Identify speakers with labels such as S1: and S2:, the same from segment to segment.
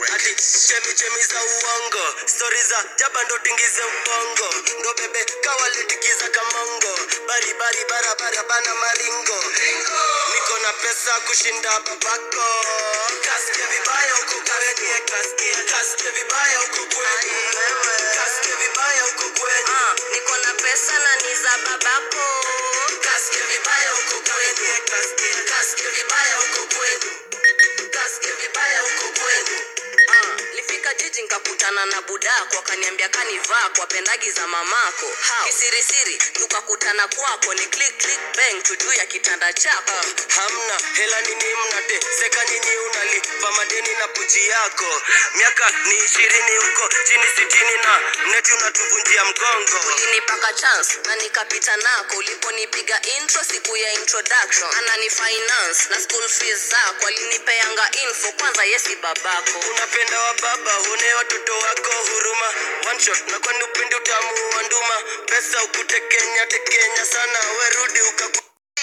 S1: ati chemi chemi za uongo stori za jaba ndo tingize ubongo ndo bebe kawalitikiza kamongo baribari barabara bana maringo niko na pesa kushinda babako kasikia vibaya uko kweni kasikia vibaya uko kweni kasikia vibaya uko kweni
S2: Ah, niko na pesa na ni za babako
S1: kasikia vibaya uko kweni kasikia vibaya uko kweni kasikia vibaya uko kweni
S2: Ah, lifika jiji nkakutana na budako akaniambia kanivaa kwa pendagi za mamako How? kisirisiri tukakutana kwako ni click click bang tu juu ya kitanda chako
S1: hamna hela nini mnate seka nyinyi unalipa madeni na puji yako miaka ni ishirini huko chini sitini na mneti unatuvunjia mgongo
S2: ulinipaka chance na nikapita nako uliponipiga intro siku ya introduction anani finance na school fees zako alinipeanga info kwanza yesi babako
S1: unapenda wa baba hune watoto wako huruma one shot na kwani upendi utamu wa nduma pesa ukutekenya tekenya sana werudi ukaku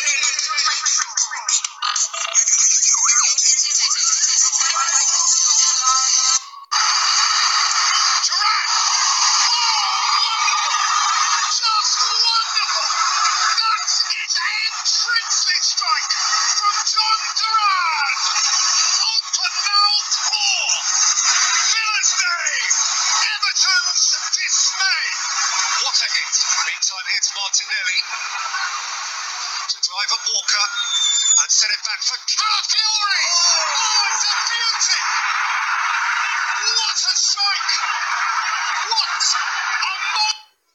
S3: Just wonderful! That is a princely strike from John Duran! Open mouth four! Villa's Day! Everton's dismay! What a hit! Meantime, here's Martinelli to drive at Walker and send it back for Calafiori! Oh, it's a beauty! What a strike! What a moment!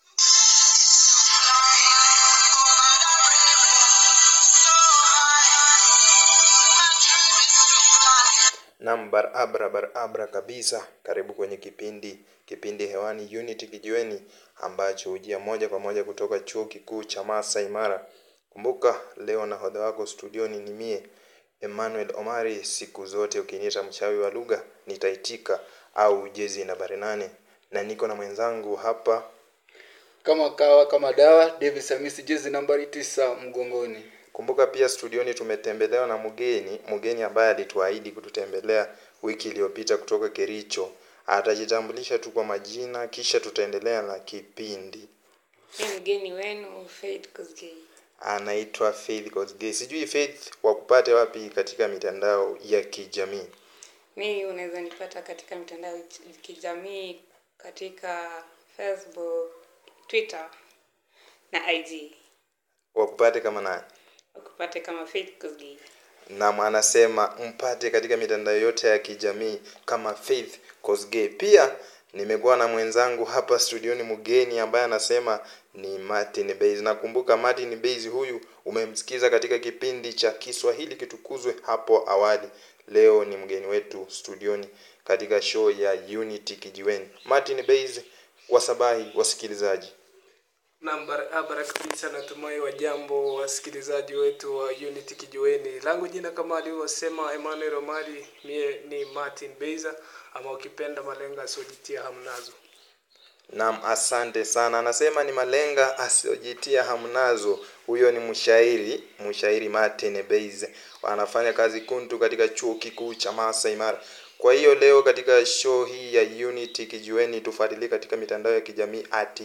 S4: Nam barabara barabara kabisa. Karibu kwenye kipindi kipindi hewani Unity Kijiweni ambacho hujia moja kwa moja kutoka chuo kikuu cha Masai Mara. Kumbuka leo nahodha wako studioni ni mie Emmanuel Omari. Siku zote ukiniita mchawi wa lugha nitaitika, au jezi nambari nane, na niko na mwenzangu hapa
S5: kama kawa kama dawa Davis Hamisi jezi nambari tisa mgongoni.
S4: Kumbuka pia studioni tumetembelewa na mgeni, mgeni ambaye alituahidi kututembelea wiki iliyopita kutoka Kericho. Atajitambulisha tu kwa majina, kisha tutaendelea na kipindi.
S6: Ni mgeni wenu Faith Kosgei.
S4: Anaitwa Faith Kosgei. Sijui Faith wakupate wapi katika mitandao ya kijamii.
S6: Mi unaweza nipata katika mitandao ya kijamii katika Facebook, Twitter na IG.
S4: Wakupate kama nani?
S6: Ukupate kama Faith Kosgei.
S4: Naam, anasema mpate katika mitandao yote ya kijamii kama Faith Kosgei. Pia nimekuwa na mwenzangu hapa studioni mgeni ambaye anasema ni Martin Base. Nakumbuka Martin Base huyu umemsikiza katika kipindi cha Kiswahili kitukuzwe hapo awali. Leo ni mgeni wetu studioni katika show ya Unity Kijiweni. Martin Base, wasabahi wasikilizaji.
S7: Naam, barabara kabisa. Natumai wajambo wasikilizaji wetu wa Unity Kijiweni. Langu jina kama alivyosema Emmanuel Omari, mie ni Martin Beiza ama ukipenda malenga asiojitia hamnazo.
S4: Naam, asante sana. Anasema ni malenga asiojitia hamnazo. Huyo ni mshairi, mshairi Martin Beize. Wanafanya kazi kuntu katika chuo kikuu cha Masai Mara. Kwa hiyo leo katika show hii ya Unity Kijiweni tufuatilie katika mitandao ya kijamii at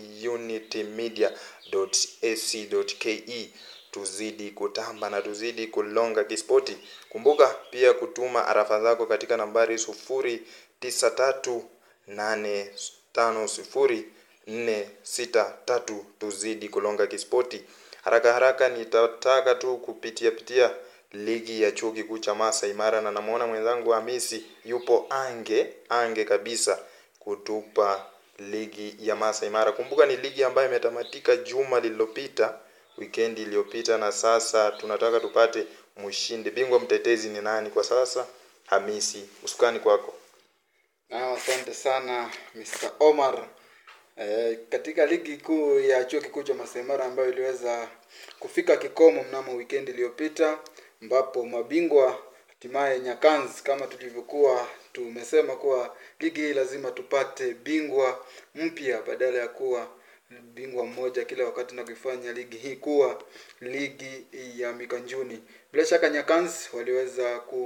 S4: unitymedia.ac.ke tuzidi kutamba na tuzidi kulonga kispoti. Kumbuka pia kutuma arafa zako katika nambari sufuri tisa tatu nane tano sifuri nne sita tatu tuzidi kulonga kispoti. Haraka haraka nitataka tu kupitia pitia ligi ya chuo kikuu cha Masai Mara na namuona mwenzangu Hamisi yupo ange ange kabisa kutupa ligi ya Masai Mara. Kumbuka ni ligi ambayo imetamatika juma lililopita, wikendi iliyopita, na sasa tunataka tupate mshindi. Bingwa mtetezi ni nani kwa sasa? Hamisi, usukani kwako.
S5: Na asante sana Mr. Omar. E, katika ligi kuu ya chuo kikuu cha Masai Mara ambayo iliweza kufika kikomo mnamo wikendi iliyopita ambapo mabingwa hatimaye Nyakans kama tulivyokuwa tumesema kuwa ligi hii lazima tupate bingwa mpya badala ya kuwa bingwa mmoja kila wakati na kuifanya ligi hii kuwa ligi ya mikanjuni. Bila shaka Nyakans waliweza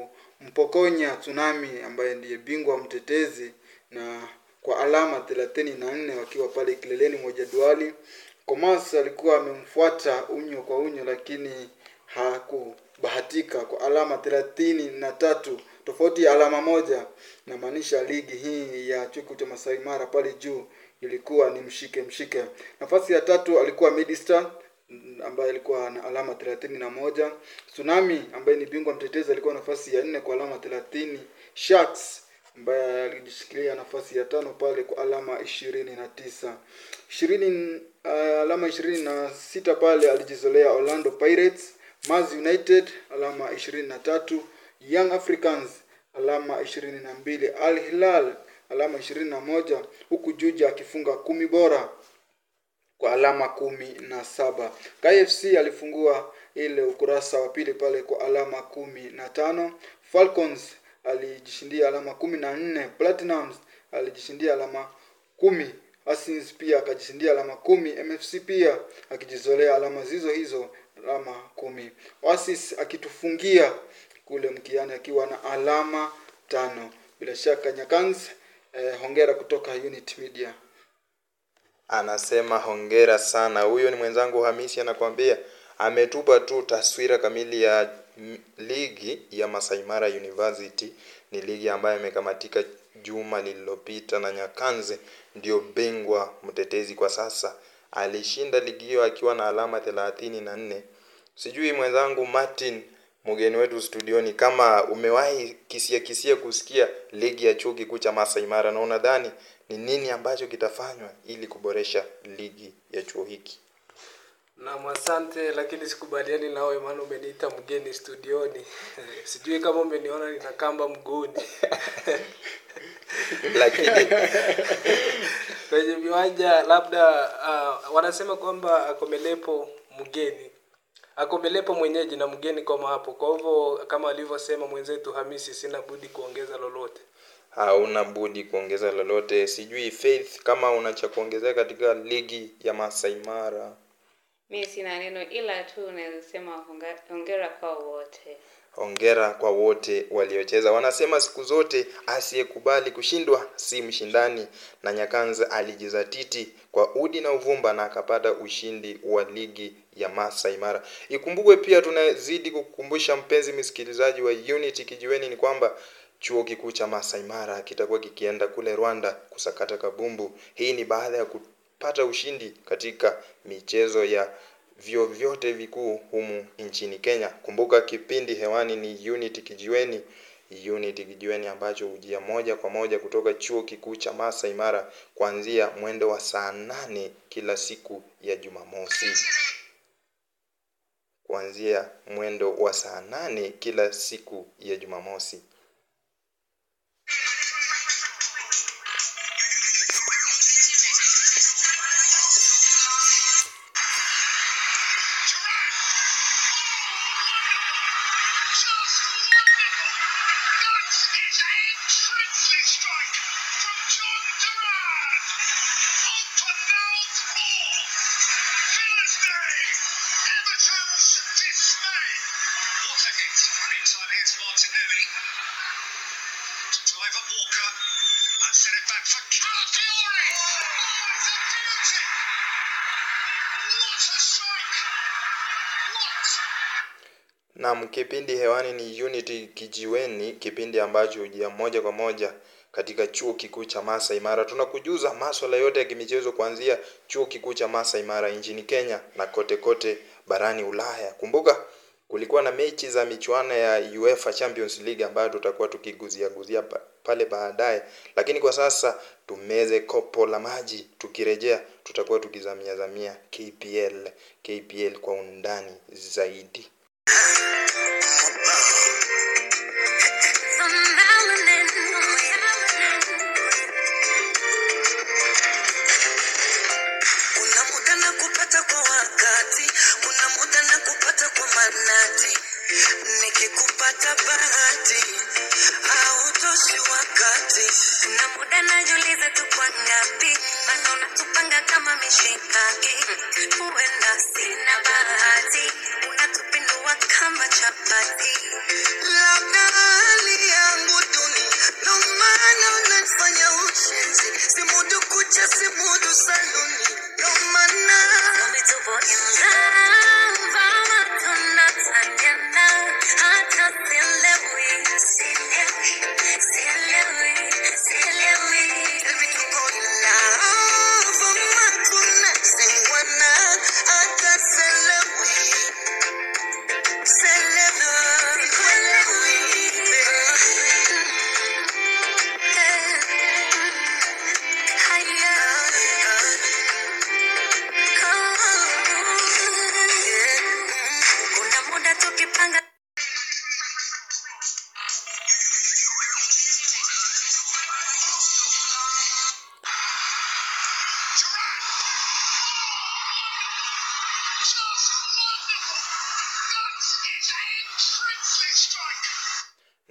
S5: alimpokonya Tsunami ambaye ndiye bingwa mtetezi na kwa alama thelathini na nne wakiwa pale kileleni mwa jedwali. Comas alikuwa amemfuata unyo kwa unyo, lakini hakubahatika kwa alama thelathini na tatu tofauti ya alama moja. Namaanisha ligi hii ya chuo kikuu cha Masai Mara pale juu ilikuwa ni mshike mshike. Nafasi ya tatu alikuwa Midistar ambaye alikuwa na alama thelathini na moja. Tsunami ambaye ni bingwa mtetezi alikuwa nafasi ya nne kwa alama thelathini. Sharks ambaye alijishikilia nafasi ya tano pale kwa alama ishirini na tisa ishirini uh, alama ishirini na sita pale alijizolea Orlando Pirates, Mars United alama ishirini na tatu Young Africans alama ishirini na mbili Al Hilal alama ishirini na moja huku Juja akifunga kumi bora kwa alama kumi na saba. KFC alifungua ile ukurasa wa pili pale kwa alama kumi na tano. Falcons alijishindia alama kumi na nne. Platinums alijishindia alama kumi. Asins pia akajishindia alama kumi. MFC pia akijizolea alama zizo hizo alama kumi. Oasis akitufungia kule mkiani akiwa na alama tano. Bila shaka Nyakans, eh, hongera kutoka Unit Media.
S4: anasema hongera sana huyo ni mwenzangu hamisi anakwambia ametupa tu taswira kamili ya m- ligi ya Masai Mara University ni ligi ambayo imekamatika juma lililopita na Nyakanze ndio bingwa mtetezi kwa sasa alishinda ligi hiyo akiwa na alama thelathini na nne sijui mwenzangu Martin mgeni wetu studioni kama umewahi kisia kisia kusikia ligi ya chuo kikuu cha Masai Mara na unadhani ni nini ambacho kitafanywa ili kuboresha ligi ya chuo hiki
S7: Naam, asante, lakini sikubaliani nawe, maana umeniita mgeni studioni. Sijui kama umeniona nina kamba mguuni
S4: lakini
S7: kwenye viwanja labda. Uh, wanasema kwamba akomelepo mgeni akomelepo mwenyeji na mgeni kama hapo. Kwa hivyo kama alivyosema mwenzetu Hamisi, sina budi kuongeza lolote.
S4: hauna budi kuongeza lolote sijui faith kama una cha kuongezea katika ligi ya Masai Mara
S6: mi sina neno ila tu naweza sema honga- hongera kwa wote
S4: hongera kwa wote waliocheza wanasema siku zote asiyekubali kushindwa si mshindani na nyakanza alijizatiti kwa udi na uvumba na akapata ushindi wa ligi ya Masai Mara ikumbukwe pia tunazidi kukukumbusha mpenzi msikilizaji wa Unity kijiweni ni kwamba chuo kikuu cha Masai Mara kitakuwa kikienda kule Rwanda kusakata kabumbu hii ni baada ya kupata ushindi katika michezo ya vyuo vyote vikuu humu nchini Kenya. Kumbuka kipindi hewani ni Unity Kijiweni, Unity Kijiweni ambacho hujia moja kwa moja kutoka chuo kikuu cha Masai Mara kuanzia mwendo wa saa nane kila siku ya Jumamosi, kuanzia mwendo wa saa nane kila siku ya Jumamosi.
S3: Just wonderful. That is a princely strike from John Duran. Open mouth ball. Villas Day. Everton's dismay. What a hit. And inside here's Martinelli. To drive at Walker. And set it back for Calafiori. Oh, it's a beauty. What a strike. What
S4: Naam, kipindi hewani ni Unity Kijiweni, kipindi ambacho hujia moja kwa moja katika chuo kikuu cha Masai Mara. Tunakujuza maswala yote ya kimichezo kuanzia chuo kikuu cha Masai Mara nchini Kenya na kote kote barani Ulaya. Kumbuka kulikuwa na mechi za michuano ya UEFA Champions League ambayo tutakuwa tukiguzia guzia pa- pale baadaye, lakini kwa sasa tumeze kopo la maji. Tukirejea tutakuwa tukizamia zamia KPL, KPL kwa undani zaidi.
S1: kuna muda na kupata kwa wakati kuna muda na kupata kwa manati nikikupata bahati hautoshi wakati
S2: kuna muda najiuliza tuko ngapi maana unatupanga kama mishikaki huenda sina bahati unatupindua kama chapati
S1: labda hali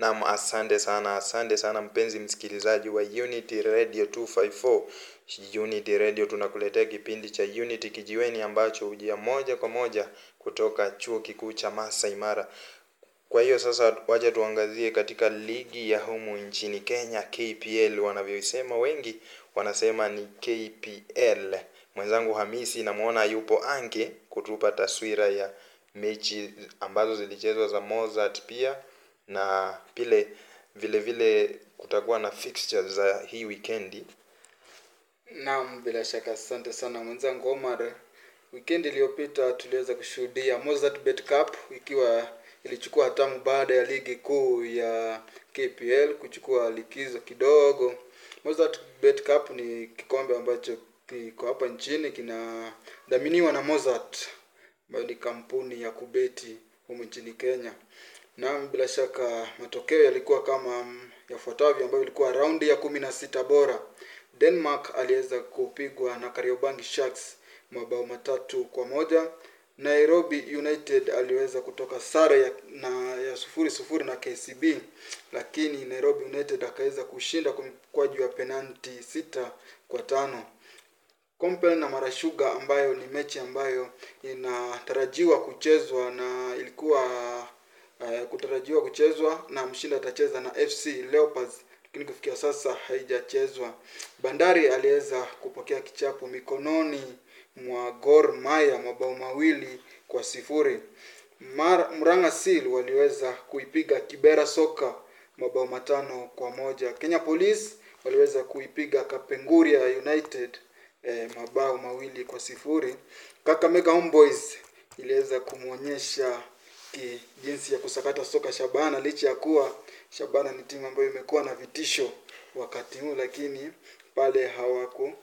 S4: Naam, asante sana, asante sana mpenzi msikilizaji wa Unity Radio 254. Unity Radio tunakuletea kipindi cha Unity Kijiweni ambacho hujia moja kwa moja kutoka chuo kikuu cha Masai Mara. Kwa hiyo sasa, wacha tuangazie katika ligi ya humu nchini Kenya, KPL wanavyosema wengi, wanasema ni KPL. Mwenzangu Hamisi namwona yupo ange kutupa taswira ya mechi ambazo zilichezwa za Mozart pia na pile vile vile kutakuwa na fixtures za hii weekendi.
S5: Naam, bila shaka asante sana mwenzangu Omar. Wikendi iliyopita tuliweza kushuhudia Mozart Bet Cup ikiwa ilichukua hatamu baada ya ligi kuu ya KPL kuchukua likizo kidogo. Mozart Bet Cup ni kikombe ambacho kiko hapa nchini kinadhaminiwa na Mozart ambayo ni kampuni ya kubeti humu nchini Kenya. Naam, bila shaka matokeo yalikuwa kama mm, yafuatavyo ambayo ilikuwa raundi ya kumi na sita bora. Denmark aliweza kupigwa na Kariobangi Sharks mabao matatu kwa moja. Nairobi United aliweza kutoka sare ya, na ya sufuri sufuri na KCB, lakini Nairobi United akaweza kushinda kwa mkwaju wa penalti sita kwa tano. Compel na Marashuga ambayo ni mechi ambayo inatarajiwa kuchezwa na ilikuwa uh, kutarajiwa kuchezwa na mshindi atacheza na FC Leopards, lakini kufikia sasa haijachezwa. Bandari aliweza kupokea kichapo mikononi mwa Gor Mahia mabao mawili kwa sifuri. Mar, Murang'a Seal waliweza kuipiga Kibera Soka mabao matano kwa moja. Kenya Police waliweza kuipiga Kapenguria United eh, mabao mawili kwa sifuri. Kakamega Homeboys iliweza kumwonyesha ki- jinsi ya kusakata soka Shabana, licha ya kuwa Shabana ni timu ambayo imekuwa na vitisho wakati huu, lakini pale hawaku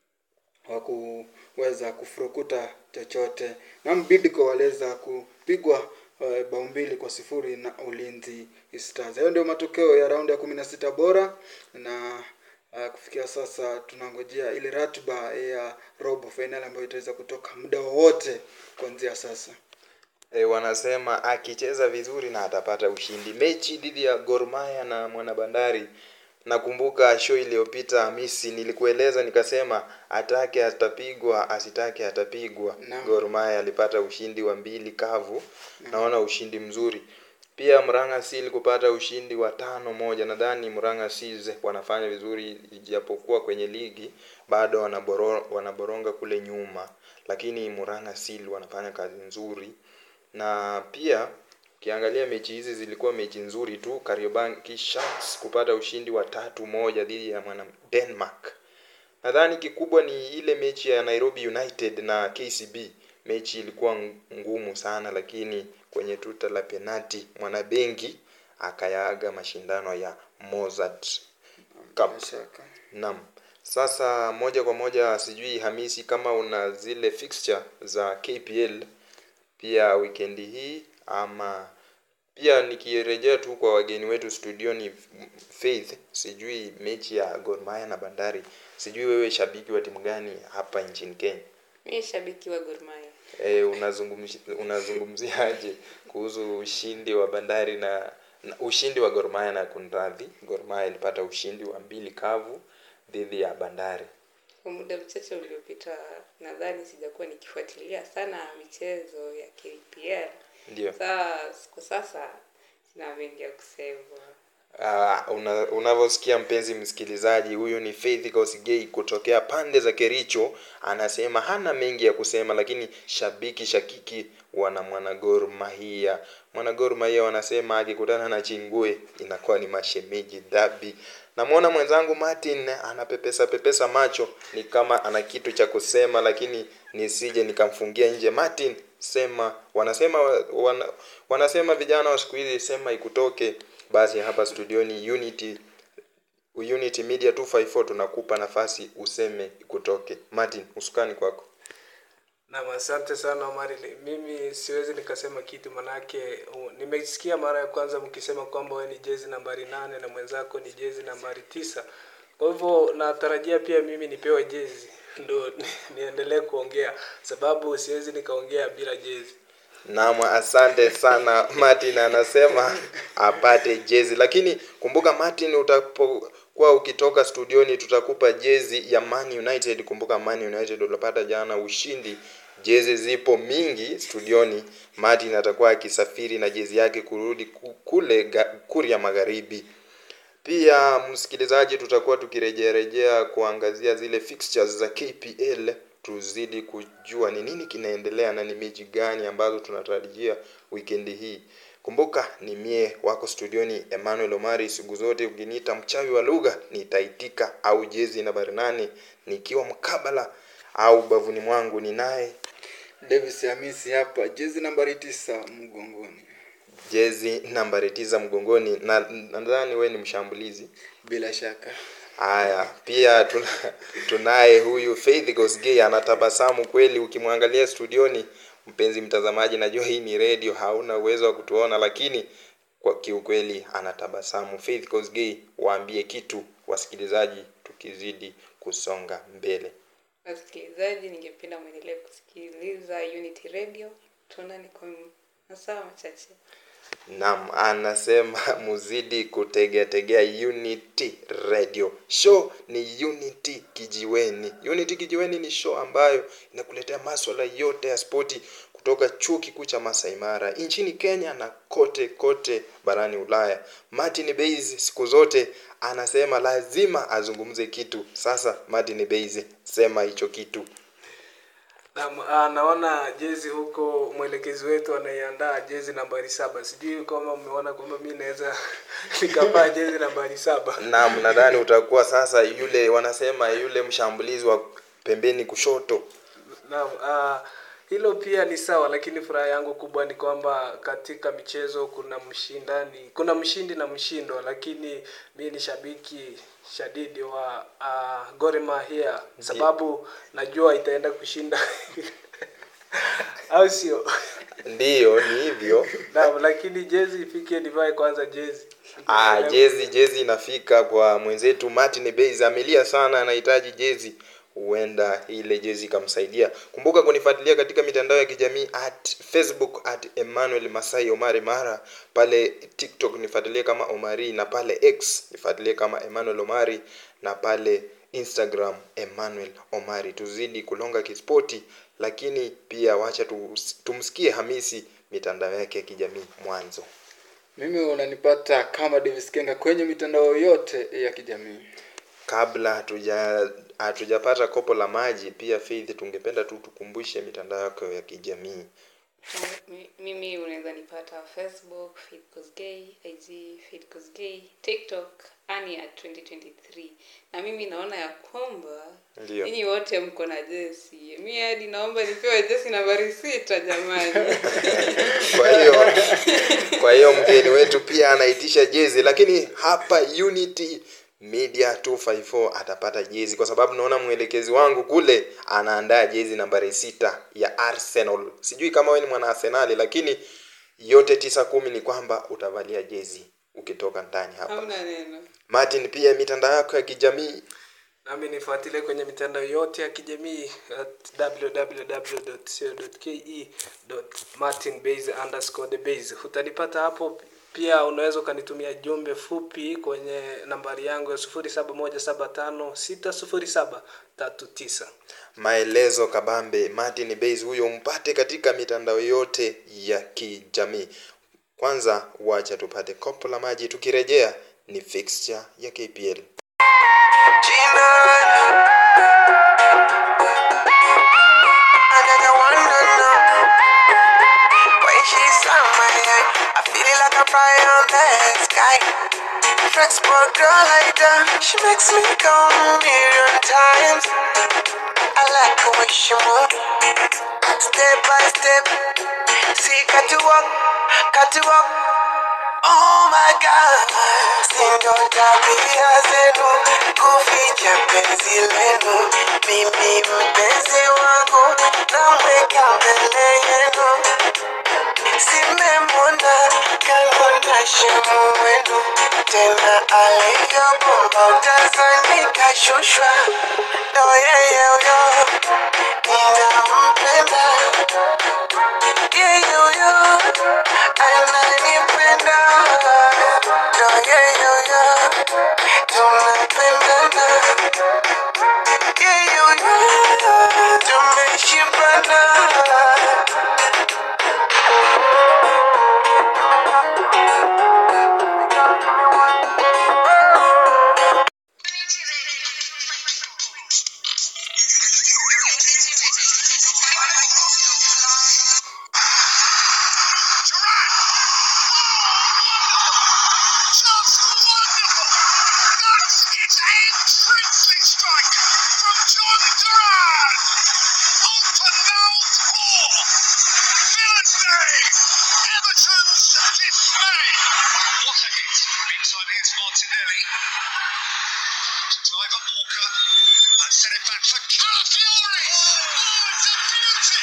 S5: hawakuweza kufurukuta chochote. Na Bidco waliweza kupigwa uh, bao mbili kwa sifuri na Ulinzi Stars. Hayo ndio matokeo ya raundi ya kumi na sita bora na uh, kufikia sasa tunangojea ile ratiba ya robo fainali ambayo itaweza kutoka muda wowote kuanzia sasa.
S4: E, wanasema akicheza vizuri na atapata ushindi. Mechi dhidi ya Gor Mahia na Mwanabandari, nakumbuka show iliyopita Hamisi, nilikueleza nikasema atake atapigwa, asitake atapigwa.
S5: Naam.
S4: Gor Mahia alipata ushindi wa mbili kavu, naona ushindi mzuri. Pia Murang'a Seal kupata ushindi wa tano moja. Nadhani Murang'a Seals wanafanya vizuri, ijapokuwa kwenye ligi bado wanaboro, wanaboronga kule nyuma, lakini Murang'a Seal wanafanya kazi nzuri na pia ukiangalia mechi hizi zilikuwa mechi nzuri tu. Kariobangi Sharks kupata ushindi wa tatu moja dhidi ya mwana Denmark. Nadhani kikubwa ni ile mechi ya Nairobi United na KCB. Mechi ilikuwa ng- ngumu sana, lakini kwenye tuta la penati mwanabengi akayaaga mashindano ya Mozart Cup.
S5: Bila shaka.
S4: Naam. Sasa moja kwa moja, sijui Hamisi kama una zile fixture za KPL pia wikendi hii ama pia nikirejea tu kwa wageni wetu studioni Faith, sijui mechi ya Gor Mahia na Bandari, sijui wewe shabiki wa timu gani hapa nchini Kenya?
S6: Mimi shabiki wa Gor Mahia.
S4: E, unazungumzi, unazungumziaje kuhusu ushindi wa Bandari na, na ushindi wa Gor Mahia na kunradhi, Gor Mahia ilipata ushindi wa mbili kavu dhidi ya Bandari.
S6: Kwa muda mchache uliopita, nadhani sijakuwa nikifuatilia sana michezo ya KPL.
S4: Ndio.
S6: Saa kwa sasa sina mengi ya kusema.
S4: Uh, una, unavyosikia mpenzi msikilizaji, huyu ni Faith Kosigei kutokea pande za Kericho, anasema hana mengi ya kusema, lakini shabiki shakiki wana mwana Gor Mahia. Mwana Gor Mahia wanasema akikutana na Chingue inakuwa ni mashemeji dhabi. Namwona mwenzangu Martin anapepesa pepesa macho, ni kama ana kitu cha kusema, lakini nisije nikamfungia nje. Martin, sema. Wanasema wana, wanasema vijana wa siku hizi sema ikutoke. Basi hapa studioni Unity Unity Media 254 tunakupa nafasi useme kutoke. Martin, usukani kwako.
S7: Naam, asante sana Omari. Mimi siwezi nikasema kitu manake uh, nimesikia mara ya kwanza mkisema kwamba wewe ni jezi nambari nane na mwenzako ni jezi nambari tisa. Kwa hivyo natarajia pia mimi nipewe jezi ndo niendelee kuongea, sababu siwezi nikaongea bila jezi.
S4: Naam, asante sana Martin anasema apate jezi, lakini kumbuka Martin, utapokuwa ukitoka studioni tutakupa jezi ya Man United. Kumbuka Man United ulipata jana ushindi, jezi zipo mingi studioni. Martin atakuwa akisafiri na jezi yake kurudi ku- kule ga- Kuria Magharibi. Pia msikilizaji, tutakuwa tukirejearejea kuangazia zile fixtures za KPL, tuzidi kujua ni nini kinaendelea na ni mechi gani ambazo tunatarajia wikendi hii. Kumbuka ni mie wako studioni Emmanuel Omari, siku zote ukiniita mchawi wa lugha nitaitika, au jezi nambari nane nikiwa mkabala au bavuni mwangu ni naye
S5: Davis Hamisi hapa, jezi nambari tisa mgongoni.
S4: jezi nambari tisa mgongoni, na nadhani we ni mshambulizi.
S5: Bila shaka
S4: Haya, pia tuna, tunaye huyu Faith Gosgei anatabasamu kweli, ukimwangalia studioni. Mpenzi mtazamaji, najua hii ni radio, hauna uwezo wa kutuona, lakini kwa kiukweli anatabasamu. Faith Gosgei, waambie kitu wasikilizaji, tukizidi kusonga mbele.
S6: wasikilizaji ningependa mwendelee kusikiliza unity radio tuonane kwa masaa machache
S4: Naam, anasema muzidi kutegeategea Unity Radio. Show ni Unity Kijiweni. Unity Kijiweni ni show ambayo inakuletea maswala yote ya spoti kutoka chuo kikuu cha Masai Mara nchini Kenya na kote kote barani Ulaya. Martin Base siku zote anasema lazima azungumze kitu. Sasa Martin Base, sema hicho kitu.
S7: Naam, ah, naona jezi huko, mwelekezi wetu anaiandaa jezi nambari saba. Sijui kama umeona kwamba mi naweza nikavaa jezi nambari saba.
S4: Naam, nadhani utakuwa sasa yule wanasema yule mshambulizi wa pembeni kushoto.
S7: Naam, ah, hilo pia ni sawa, lakini furaha yangu kubwa ni kwamba katika michezo kuna mshindani, kuna mshindi na mshindwa, lakini mi ni shabiki shadidi wa uh, Gor Mahia sababu najua itaenda kushinda au sio?
S4: Ndiyo, ni hivyo.
S7: Naam, lakini jezi ifike nivae kwanza jezi.
S4: Ah, jezi jezi inafika kwa mwenzetu Martin Base, amelia sana, anahitaji jezi. Huenda ile jezi ikamsaidia. Kumbuka kunifuatilia katika mitandao ya kijamii at Facebook at Emmanuel Masai Omari Mara, pale TikTok nifuatilie kama Omari, na pale X nifuatilie kama Emmanuel Omari, na pale Instagram Emmanuel Omari. Tuzidi kulonga kispoti, lakini pia wacha tu, tumsikie Hamisi mitandao yake ya kijamii mwanzo.
S5: mimi unanipata kama Davis Kenga kwenye mitandao yote ya kijamii.
S4: kabla hatuja hatujapata kopo la maji pia Faith tungependa tu tukumbushe mitandao yako ya kijamii
S6: Mi- mimi unaweza nipata facebook Faith Kosgei, ig Faith Kosgei, tiktok ania 2023 na mimi naona ya kwamba
S4: Ndiyo.
S6: nyinyi wote mko na jesi mi hadi naomba nipewe jesi nambari sita jamani
S4: kwa hiyo kwa hiyo mgeni wetu pia anaitisha jezi lakini hapa unity media 254 atapata jezi kwa sababu naona mwelekezi wangu kule anaandaa jezi nambari sita ya arsenal sijui kama wewe ni mwana arsenali lakini yote tisa kumi ni kwamba utavalia jezi ukitoka ndani hapa
S6: hamna neno
S4: martin pia mitandao yako ya kijamii
S7: nami nifuatilie kwenye mitandao yote ya kijamii at www.co.ke martinbase underscore the base utanipata hapo pia unaweza ukanitumia jumbe fupi kwenye nambari yangu ya sufuri saba moja saba tano sita sufuri saba tatu tisa
S4: maelezo kabambe martin base huyo mpate katika mitandao yote ya kijamii kwanza wacha tupate kopo la maji tukirejea ni fixture ya kpl
S1: I feel it like a fire on the sky. Flexible girl like that, she makes me go a million times. I like the way she move, step by step. See, got to walk, got to walk. Oh my God, sindo tabia zenu kuficha penzi lenu. Mimi mpenzi wangu namweka mbele yenu simemwona kanona shemu wenu tena alivyobomba utazani kashushwa ndo yeyeyo ninampenda yeyoyo
S3: sent it back for Calafiori. Oh, it's a beauty.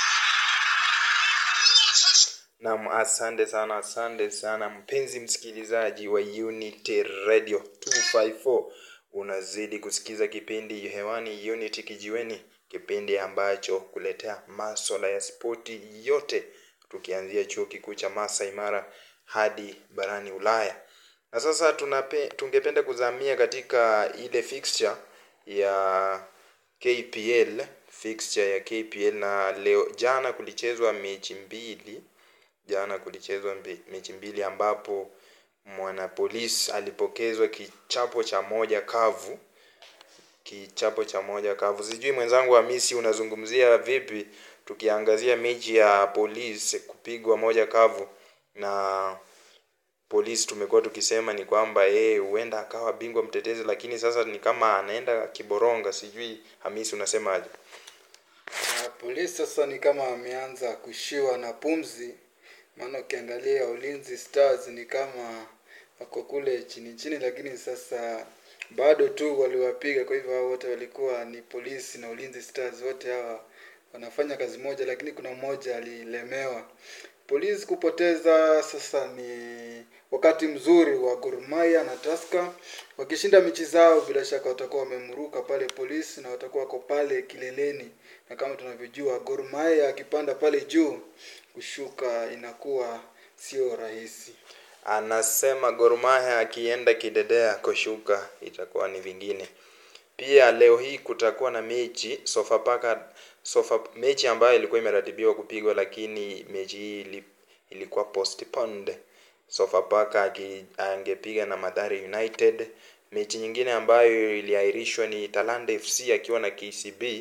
S3: What a
S4: Naam, asante sana, asante sana mpenzi msikilizaji wa Unity Radio 254, unazidi kusikiza kipindi hewani Unity Kijiweni, kipindi ambacho kuletea maswala ya spoti yote, tukianzia chuo kikuu cha Masai Mara hadi barani Ulaya. Na sasa tunape, tungependa kuzamia katika ile fixture ya KPL, fixture ya KPL, na leo jana kulichezwa mechi mbili jana kulichezwa mbe- mechi mbili ambapo mwanapolis alipokezwa kichapo cha moja kavu kichapo cha moja kavu sijui mwenzangu hamisi unazungumzia vipi tukiangazia mechi ya polisi kupigwa moja kavu na polisi tumekuwa tukisema ni kwamba yeye huenda akawa bingwa mtetezi lakini sasa ni kama anaenda kiboronga sijui hamisi unasemaje
S5: Na polisi sasa ni kama ameanza kushiwa na pumzi, maana ukiangalia Ulinzi Stars ni kama wako kule chini chini, lakini sasa bado tu waliwapiga. Kwa hivyo hao wote walikuwa ni polisi na Ulinzi Stars, wote hawa wanafanya kazi moja, lakini kuna mmoja alilemewa. Polisi kupoteza sasa ni wakati mzuri wa Gor Mahia na Tusker wakishinda mechi zao, bila shaka watakuwa wamemruka pale polisi na watakuwa wako pale kileleni, na kama tunavyojua Gor Mahia akipanda pale juu, kushuka inakuwa sio rahisi.
S4: anasema Gor Mahia akienda kidedea kushuka itakuwa ni vingine. Pia leo hii kutakuwa na mechi Sofapaka Sofa, mechi ambayo ilikuwa imeratibiwa kupigwa lakini mechi hii ili, ilikuwa postponed. Sofapaka aki- angepiga na Mathare United. Mechi nyingine ambayo iliahirishwa ni Talanta FC akiwa na KCB.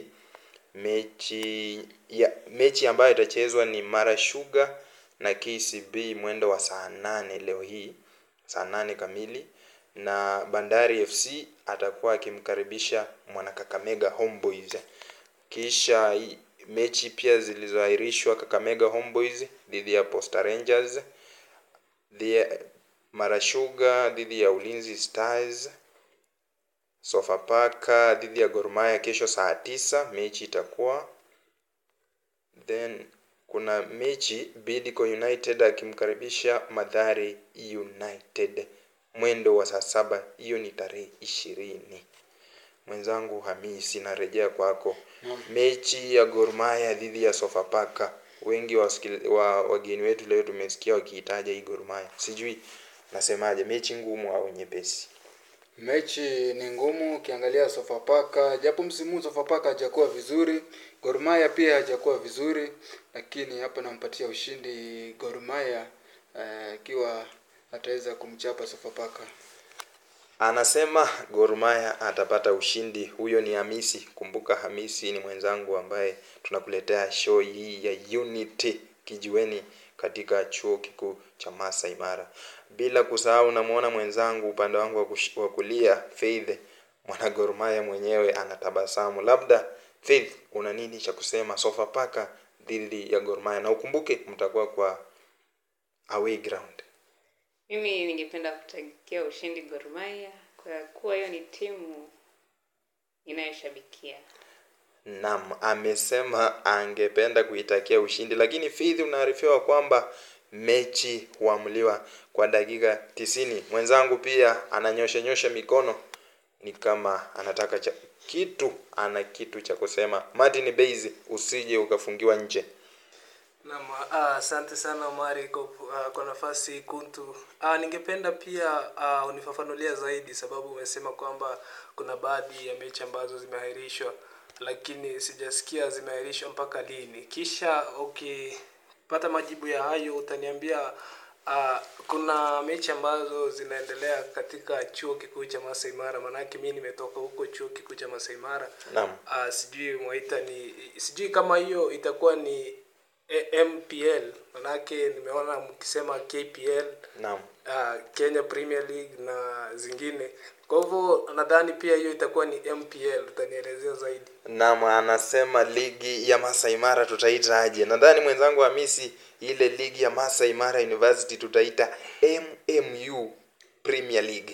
S4: Mechi ya mechi ambayo itachezwa ni Mara Sugar na KCB mwendo wa saa nane leo hii saa nane kamili na Bandari FC atakuwa akimkaribisha mwana Kakamega Homeboys. Kisha hii- mechi pia zilizoahirishwa Kakamega Homeboys dhidi ya Posta Rangers, dhidi ya Mara Sugar dhidi ya Ulinzi Stars, Sofapaka dhidi ya Gor Mahia kesho saa tisa mechi itakuwa then kuna mechi Bidco United akimkaribisha Mathare United mwendo wa saa saba hiyo ni tarehe ishirini mwenzangu Hamisi narejea kwako mechi ya Gor Mahia dhidi ya Sofapaka wengi wa, wa wageni wetu leo tumesikia wakiitaja hii Gor Mahia sijui nasemaje mechi ngumu au nyepesi
S5: Mechi ni ngumu ukiangalia Sofapaka, japo msimu huu Sofapaka hajakuwa vizuri, Gor Mahia pia hajakuwa vizuri, lakini hapa nampatia ushindi Gor Mahia eh, ikiwa ataweza kumchapa Sofapaka.
S4: anasema Gor Mahia atapata ushindi. Huyo ni Hamisi. Kumbuka Hamisi ni mwenzangu ambaye tunakuletea show hii ya Unity kijiweni katika chuo kikuu cha Masai Mara. Bila kusahau, namuona mwenzangu upande wangu wa kush- wa kulia Faith, mwana Gor Mahia mwenyewe anatabasamu. Labda Faith, una nini cha kusema Sofapaka dhidi ya Gor Mahia? Na ukumbuke mtakuwa kwa away ground.
S6: mimi ningependa kutakia ushindi Gor Mahia kwa kuwa hiyo ni timu inayoshabikia
S4: Naam, amesema angependa kuitakia ushindi, lakini Faith unaarifiwa kwamba mechi huamuliwa kwa dakika tisini. Mwenzangu pia ananyosha nyosha mikono, ni kama anataka cha, kitu, ana kitu cha kusema. Martin Base, usije ukafungiwa nje.
S7: Naam, ah, asante sana Omari kwa, ah, kwa nafasi kuntu. Ah, ningependa pia ah, unifafanulia zaidi sababu umesema kwamba kuna baadhi ya mechi ambazo zimeahirishwa lakini sijasikia zimeahirishwa mpaka lini. Kisha ukipata majibu ya hayo utaniambia ah, kuna mechi ambazo zinaendelea katika chuo kikuu cha Masai Mara, maanake mimi nimetoka huko chuo kikuu cha Masai Mara.
S4: Naam.
S7: Ah, sijui mwaita ni sijui kama hiyo itakuwa ni A- MPL manake nimeona mkisema KPL
S4: Naam.
S7: uh, Kenya Premier League na zingine. Kwa hivyo nadhani pia hiyo itakuwa ni MPL, utanielezea zaidi.
S4: Naam, anasema ligi ya Masai Mara tutaita aje? Nadhani mwenzangu Hamisi, ile ligi ya Masai Mara University tutaita MMU Premier League.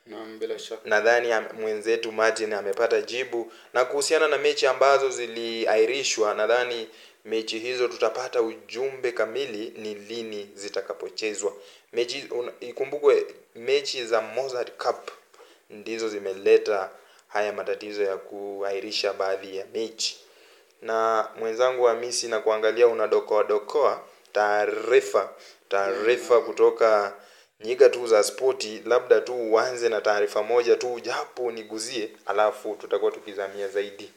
S5: naam bila shaka
S4: nadhani am- mwenzetu Martin amepata jibu na kuhusiana na mechi ambazo ziliahirishwa nadhani mechi hizo tutapata ujumbe kamili ni lini zitakapochezwa mechi un- ikumbukwe mechi za Mozart Cup ndizo zimeleta haya matatizo ya kuahirisha baadhi ya mechi na mwenzangu Hamisi na kuangalia unadokoa dokoa taarifa taarifa kutoka nyiga tu za spoti labda tu uanze na taarifa moja tu japo niguzie alafu tutakuwa tukizamia zaidi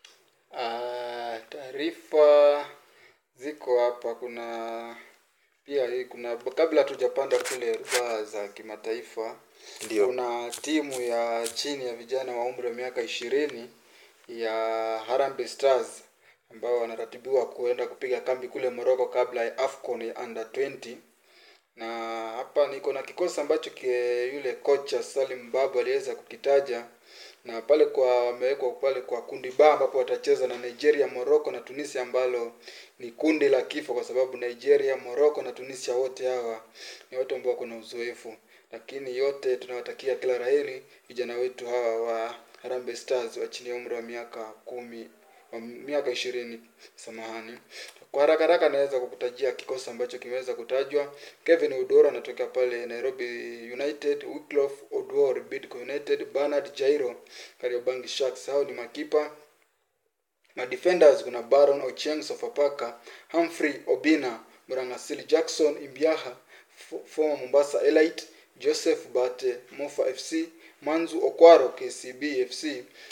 S5: Ah, taarifa ziko hapa kuna pia hii kuna kabla tujapanda kule rubaa za kimataifa
S4: Ndio.
S5: kuna timu ya chini ya vijana wa umri wa miaka ishirini ya Harambee Stars ambao wanaratibiwa kuenda kupiga kambi kule Morocco kabla ya AFCON ya under 20 na hapa niko na kikosi ambacho kie, yule kocha Salim Babu aliweza kukitaja na pale kwa wamewekwa pale kwa kundi ba ambapo watacheza na Nigeria, Morocco na Tunisia ambalo ni kundi la kifo kwa sababu Nigeria, Morocco na Tunisia wote hawa ni watu ambao wako na uzoefu, lakini yote tunawatakia kila laheri vijana wetu hawa wa Harambee Stars wa chini ya umri wa miaka kumi wa miaka ishirini samahani kwa haraka haraka naweza kukutajia kikosi ambacho kimeweza kutajwa kevin udoro anatokea pale nairobi united Wycliffe odwor bidco united bernard jairo kariobangi sharks hao ni makipa madefenders kuna baron ochieng sofapaka humphrey obina mrangasili jackson imbiaha F- former mombasa elite joseph bate mofa fc manzu okwaro kcb fc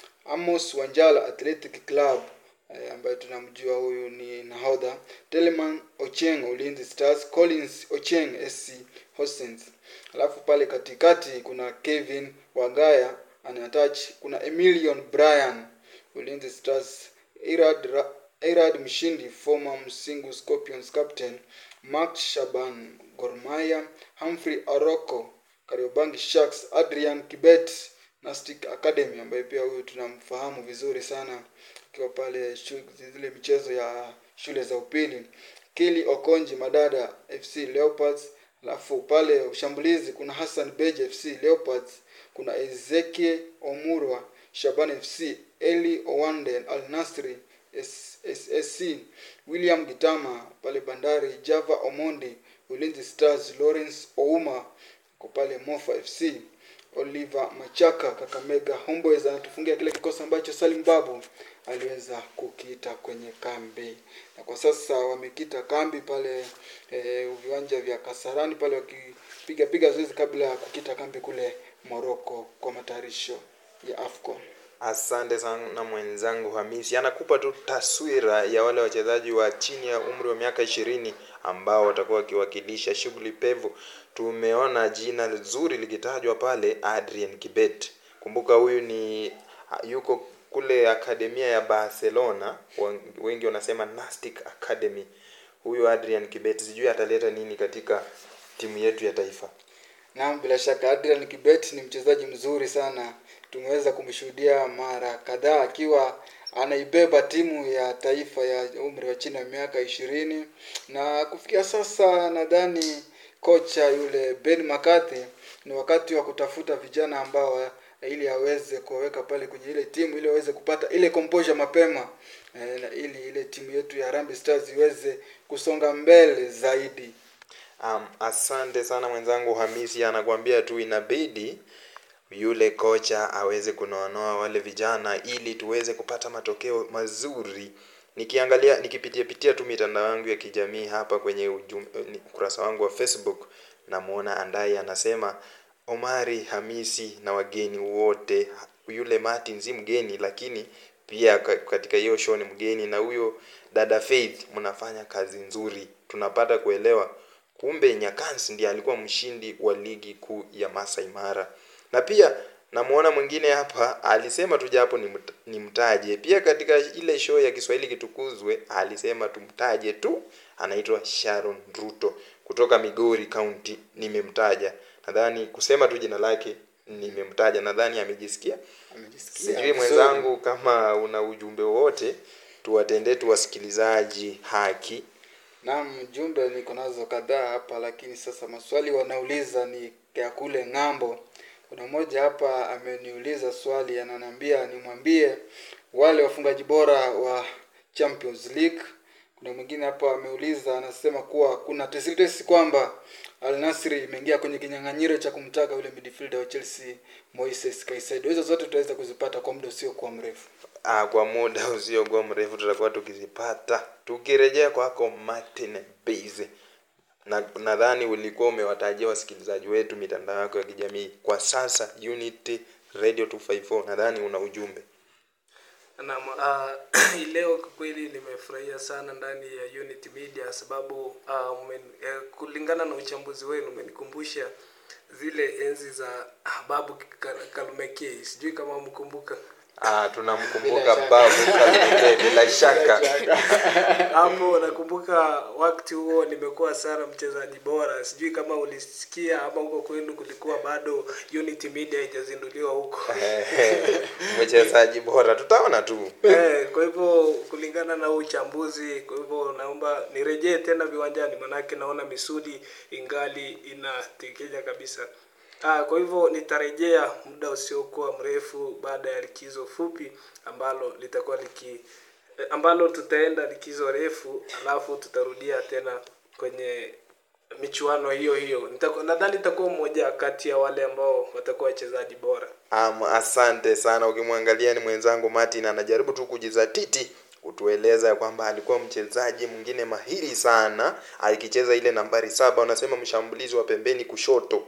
S5: amos wanjala athletic club eh, ambaye tunamjua huyu ni nahodha teleman ocheng ulinzi stars collins ocheng sc hostens alafu pale katikati kuna kevin wagaya anatach kuna emilion bryan ulinzi stars irad, Ra- irad mshindi former msingu scorpions captain mark shaban gormaya humphrey aroko kariobangi sharks adrian kibet nastic academy ambaye pia huyu tunamfahamu vizuri sana akiwa pale shu- zile michezo ya shule za upili kili okonji madada fc leopards alafu pale ushambulizi kuna hassan beji fc leopards kuna ezekie omurwa shaban fc eli owande al nasri S- ssc william gitama pale bandari java omondi ulinzi stars lawrence ouma ko pale mofa fc oliver machaka kakamega homeboys anatufungia kile kikosi ambacho salim babu aliweza kukiita kwenye kambi na kwa sasa wamekita kambi pale e, viwanja vya kasarani pale wakipiga piga zoezi kabla ya kukita kambi kule morocco kwa matayarisho ya afcon
S4: asante sana mwenzangu hamisi anakupa tu taswira ya wale wachezaji wa chini ya umri wa miaka ishirini ambao watakuwa wakiwakilisha shughuli pevu tumeona jina zuri likitajwa pale adrian kibet kumbuka huyu ni yuko kule akademia ya barcelona Wen- wengi wanasema nastic academy huyu adrian kibet sijui ataleta nini katika timu yetu ya taifa
S5: Naam, bila shaka Adrian Kibet ni mchezaji mzuri sana. Tumeweza kumshuhudia mara kadhaa akiwa anaibeba timu ya taifa ya umri wa chini ya miaka ishirini na kufikia sasa nadhani kocha yule Ben McCarthy ni wakati wa kutafuta vijana ambao ili aweze kuwaweka pale kwenye ile timu ili aweze kupata ile composure mapema eh, na ili ile timu yetu ya Harambee Stars iweze kusonga mbele zaidi.
S4: Um, asante sana mwenzangu Hamisi anakuambia tu inabidi yule kocha aweze kunoanoa wale vijana ili tuweze kupata matokeo mazuri. Nikiangalia nikipitia pitia tu mitandao yangu ya kijamii hapa kwenye ujum, ni- ukurasa wangu wa Facebook namuona Andai anasema Omari Hamisi na wageni wote, yule Martin si mgeni lakini pia ka- katika hiyo show ni mgeni, na huyo dada Faith, mnafanya kazi nzuri, tunapata kuelewa kumbe Nyakans ndiye alikuwa mshindi wa ligi kuu ya Masai Mara. Na pia namuona mwingine hapa alisema tu japo nimt- nimtaje. Pia katika ile show ya Kiswahili kitukuzwe alisema tumtaje tu, anaitwa Sharon Ruto kutoka Migori County. Nimemtaja, nadhani kusema tu jina lake nimemtaja, nadhani amejisikia.
S5: Amejisikia
S4: Sijui
S5: vizuri.
S4: mwenzangu, kama una ujumbe wowote, tuwatendee tu wasikilizaji haki
S5: Naam, jumbe niko nazo kadhaa hapa, lakini sasa maswali wanauliza ni ya kule ng'ambo kuna mmoja hapa ameniuliza swali ananiambia nimwambie wale wafungaji bora wa champions league kuna mwingine hapa ameuliza anasema kuwa kuna tesitesi kwamba Al Nassr imeingia kwenye kinyang'anyiro cha kumtaka yule midfielder wa Chelsea Moises Caicedo. Hizo zote tutaweza kuzipata kwa muda usiokuwa mrefu.
S4: Ah, kwa muda usiokuwa mrefu tutakuwa tukizipata. Tukirejea kwako Martin Base, na nadhani ulikuwa umewatajia wasikilizaji wetu mitandao yako ya kijamii. Kwa sasa Unity Radio 254, nadhani una ujumbe.
S7: Naam, uh, hii leo kwa kweli nimefurahia sana ndani ya Unity Media sababu uh, umen, uh, kulingana na uchambuzi wenu umenikumbusha zile enzi za ah, Babu Ka- Kalumekei, sijui kama mkumbuka
S4: Ah, tunamkumbuka
S5: Bila shaka.
S4: babu Kalumekei, bila shaka.
S7: hapo nakumbuka wakati huo nimekuwa sana mchezaji bora sijui kama ulisikia ama huko kwenu kulikuwa bado unity media haijazinduliwa huko
S4: mchezaji bora, tutaona tu.
S7: eh, kwa hivyo kulingana na huu uchambuzi kwa hivyo naomba nirejee tena viwanjani manake naona misuli ingali inatekenya kabisa Ah, kwa hivyo nitarejea muda usiokuwa mrefu baada ya likizo fupi ambalo litakuwa liki eh, ambalo tutaenda likizo refu alafu tutarudia tena kwenye michuano hiyo hiyo Nitakuwa- nadhani itakuwa mmoja kati ya wale ambao watakuwa wachezaji bora
S4: Um, asante sana. Ukimwangalia ni mwenzangu Martin anajaribu tu kujizatiti kutueleza kwamba alikuwa mchezaji mwingine mahiri sana akicheza ile nambari saba, unasema mshambulizi wa pembeni kushoto,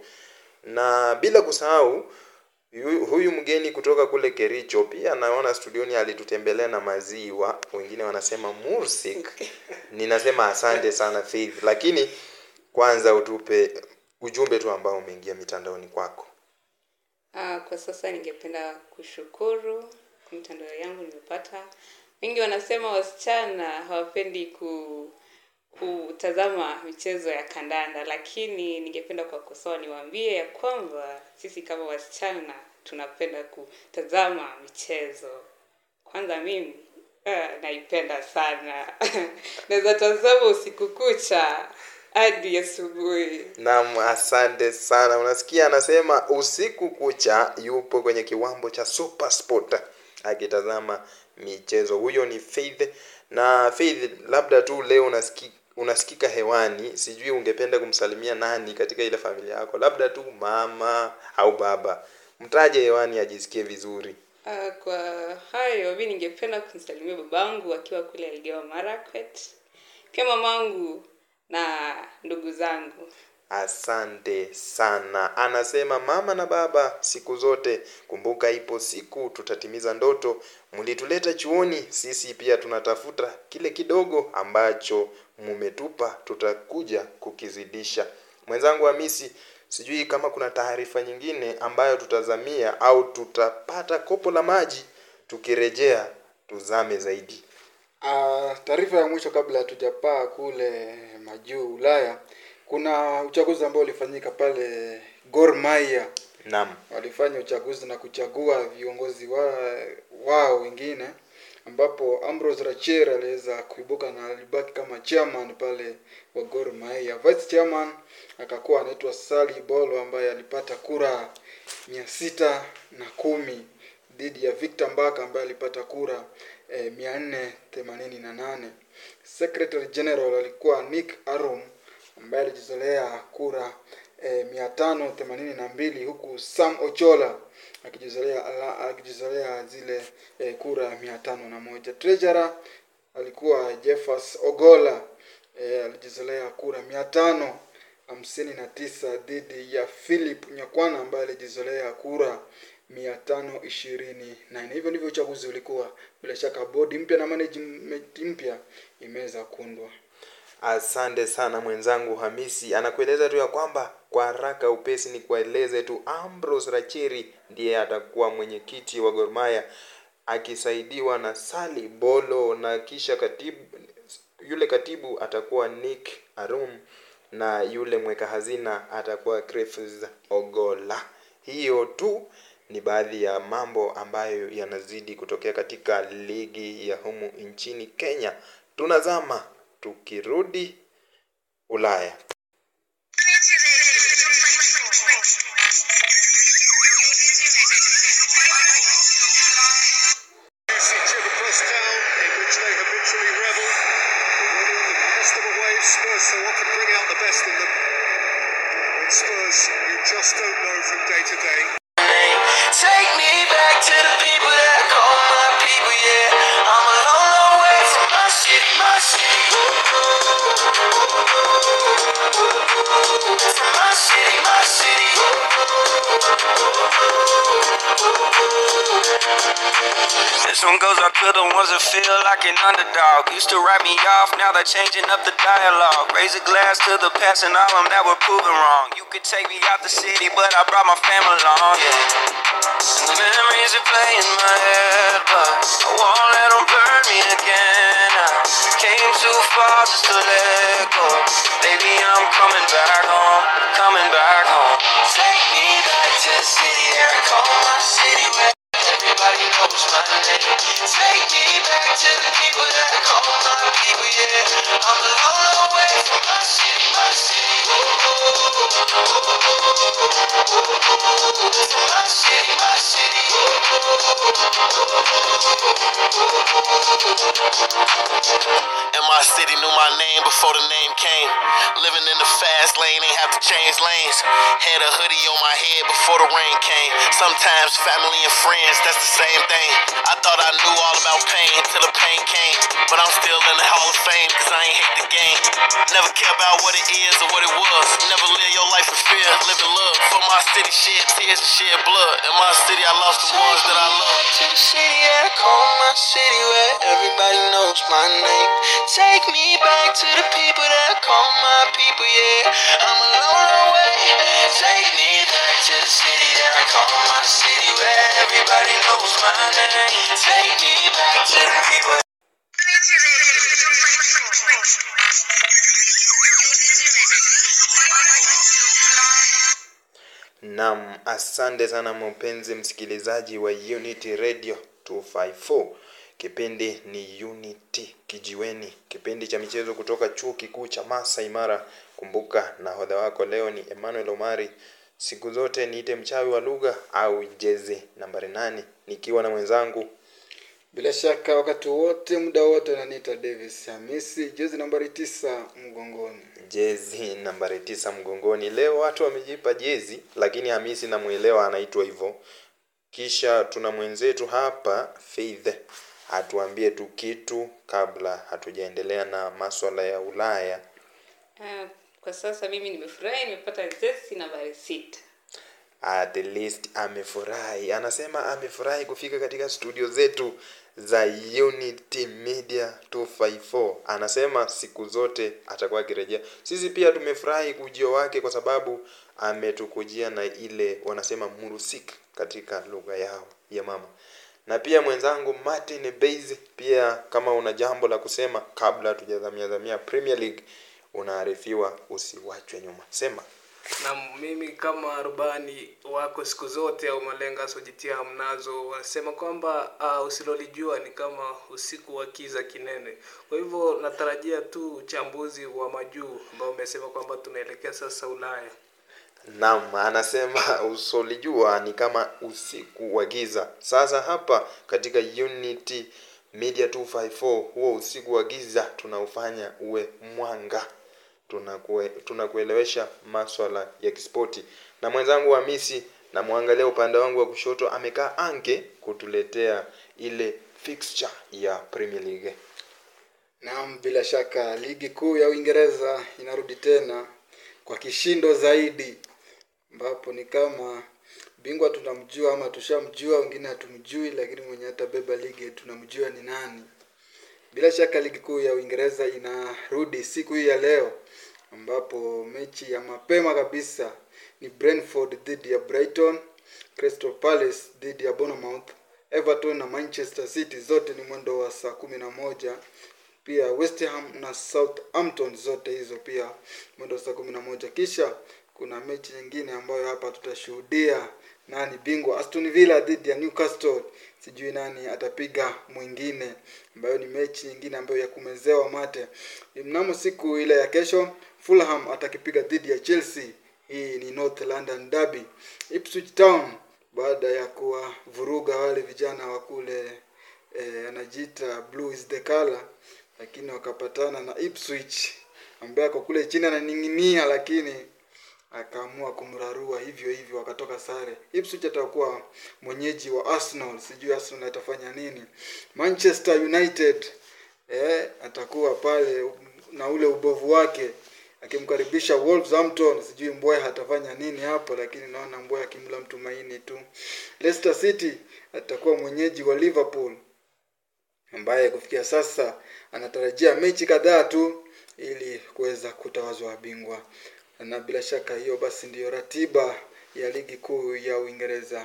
S4: na bila kusahau yu- huyu mgeni kutoka kule Kericho pia naona studioni alitutembelea na maziwa, wengine wanasema mursik. Ninasema asante sana Faith, lakini kwanza utupe ujumbe tu ambao umeingia mitandaoni kwako.
S6: Ah, kwa sasa ningependa kushukuru kwa mitandao yangu nimepata. Wengi wanasema wasichana hawapendi ku kutazama michezo ya kandanda, lakini ningependa kuwakosoa niwaambie ya kwamba sisi kama wasichana tunapenda kutazama michezo. Kwanza mimi ah, naipenda sana naweza tazama usiku kucha hadi asubuhi.
S4: Naam, asante sana. Unasikia anasema usiku kucha yupo kwenye kiwambo cha Super Sport akitazama michezo. Huyo ni Faith. Na Faith, labda tu leo unasiki, unasikika hewani, sijui ungependa kumsalimia nani katika ile familia yako, labda tu mama au baba. Mtaje hewani ajisikie vizuri.
S6: Uh, kwa hayo mi ningependa kumsalimia babangu akiwa kule Elgeyo Marakwet, pia mamangu na ndugu zangu.
S4: Asante sana. Anasema mama na baba, siku zote kumbuka, ipo siku tutatimiza ndoto. Mlituleta chuoni, sisi pia tunatafuta kile kidogo ambacho mumetupa, tutakuja kukizidisha. Mwenzangu Hamisi, sijui kama kuna taarifa nyingine ambayo tutazamia au tutapata kopo la maji, tukirejea tuzame zaidi.
S5: Ah, taarifa ya mwisho kabla hatujapaa kule majuu Ulaya, kuna uchaguzi ambao ulifanyika pale Gor Mahia.
S4: Naam.
S5: Walifanya uchaguzi na kuchagua viongozi wa, wao wengine, ambapo Ambrose Rachier aliweza kuibuka na alibaki kama chairman pale wa Gor Mahia. Vice chairman akakuwa anaitwa Sally Bolo ambaye alipata kura mia sita na kumi dhidi ya Victor Mbaka ambaye alipata kura eh, mia nne themanini na nane. Secretary General alikuwa Nick Arum ambaye alijizolea kura eh, mia tano themanini na mbili huku Sam Ochola akijizolea ala- akijizolea zile eh, kura mia tano na moja. Treasurer alikuwa Jeffers Ogola eh, alijizolea kura mia tano hamsini na tisa dhidi ya Philip Nyakwana ambaye alijizolea kura mia tano ishirini na nne. Hivyo ndivyo uchaguzi ulikuwa. Bila shaka bodi mpya na management mpya imeweza kuundwa.
S4: Asante sana mwenzangu Hamisi, anakueleza tu ya kwamba kwa haraka upesi ni kueleze tu Ambrose Racheri ndiye atakuwa mwenyekiti wa Gor Mahia akisaidiwa na Sali Bolo na kisha katibu yule katibu atakuwa Nick Arum na yule mweka hazina atakuwa Griffiths Ogola. Hiyo tu ni baadhi ya mambo ambayo yanazidi kutokea katika ligi ya humu nchini Kenya. Tunazama tukirudi Ulaya.
S8: This one goes out to the ones that feel like an underdog. Used to write me off, now they're changing up the dialogue. Raise a glass to the past and all them that were proven wrong. You could take me out the city, but I brought my family along. Yeah. And the memories are play in my head, but I won't let them burn me again. I came too far just to let go. Baby, I'm coming back home, coming back home. Take me back to the city that I call my city where everybody knows my name. Take me back to the people that I call my people, yeah. I'm a long, long way from my city, my city. From my city, my city.
S1: And my city knew my name before the name came. Living in the fast lane, ain't have to change lanes. Had a hoodie on my head before the rain came. Sometimes family and friends, that's the same thing. I thought I knew all about pain till the pain came. But I'm still in the Hall of Fame, cause I ain't hate the game. Never care about what it is or what it was. Never live your life in fear, live in love. For my city, shed tears and shed blood. In my city, I lost the ones that I love.
S8: To the city that I call my city where everybody knows my name. Take me back to the people that I call my people, yeah. I'm a long, long way. Take me back to the city that I call my city where everybody knows my name. Take me back to the people.
S4: Naam, asante sana mpenzi msikilizaji wa Unity Radio 254. Kipindi ni Unity Kijiweni, kipindi cha michezo kutoka chuo kikuu cha Masai Mara. Kumbuka nahodha wako leo ni Emmanuel Omari. Siku zote niite mchawi wa lugha au jezi nambari nane, nikiwa na mwenzangu
S5: bila shaka wakati wote muda wote ananiita davis hamisi jezi nambari tisa mgongoni
S4: jezi nambari tisa mgongoni. Leo watu wamejipa jezi, lakini Hamisi namwelewa anaitwa hivyo. Kisha tuna mwenzetu hapa Faith atuambie tu kitu kabla hatujaendelea na maswala ya Ulaya.
S6: Ah, kwa sasa mimi nimefurahi nimepata jezi nambari sita
S4: At least amefurahi, anasema amefurahi kufika katika studio zetu za Unity Media 254. Anasema siku zote atakuwa akirejea. Sisi pia tumefurahi ujio wake kwa sababu ametukujia na ile wanasema murusik katika lugha yao ya mama. Na pia mwenzangu Martin Base, pia kama una jambo la kusema kabla hatujadhamia dhamia Premier League, unaarifiwa usiwachwe nyuma. Sema.
S7: na mimi kama rubani wako siku zote au malenga asojitia hamnazo wanasema kwamba uh, usilolijua ni kama usiku wa kiza kinene kwa hivyo natarajia tu uchambuzi wa majuu ambao umesema kwamba tunaelekea sasa ulaya
S4: Naam, anasema usolijua ni kama usiku wa giza. Sasa hapa katika Unity Media 254 huo usiku wa giza tunaufanya uwe mwanga. Tunakue, tunakuelewesha maswala ya kispoti. Na mwenzangu Hamisi namwangalia upande wangu wa kushoto amekaa anke kutuletea ile fixture ya Premier League.
S5: naam bila shaka ligi kuu ya uingereza inarudi tena kwa kishindo zaidi ambapo ni kama bingwa tunamjua ama tushamjua wengine hatumjui lakini mwenye atabeba ligi tunamjua ni nani bila shaka ligi kuu ya uingereza inarudi siku hii ya leo ambapo mechi ya mapema kabisa ni brentford dhidi ya brighton crystal palace dhidi ya bournemouth everton na manchester city zote ni mwendo wa saa kumi na moja pia west ham na southampton zote hizo pia mwendo wa saa kumi na moja kisha kuna mechi nyingine ambayo hapa tutashuhudia nani bingwa aston villa dhidi ya newcastle sijui nani atapiga mwingine ambayo ni mechi nyingine ambayo ya kumezewa mate mnamo siku ile ya kesho fulham atakipiga dhidi ya chelsea hii ni north london derby ipswich town baada ya kuwavuruga wale vijana wa kule eh, anajiita blue is the color lakini wakapatana na ipswich ambaye ako kule chini ananing'inia lakini akaamua kumrarua hivyo hivyo wakatoka sare ipswich atakuwa mwenyeji wa arsenal sijui arsenal atafanya nini manchester united eh, atakuwa pale na ule ubovu wake akimkaribisha Wolverhampton. Sijui Mbwe hatafanya nini hapo, lakini naona Mbwe akimla mtu maini tu. Leicester City atakuwa mwenyeji wa Liverpool ambaye kufikia sasa anatarajia mechi kadhaa tu ili kuweza kutawazwa bingwa, na bila shaka hiyo basi ndiyo ratiba ya ligi kuu ya Uingereza.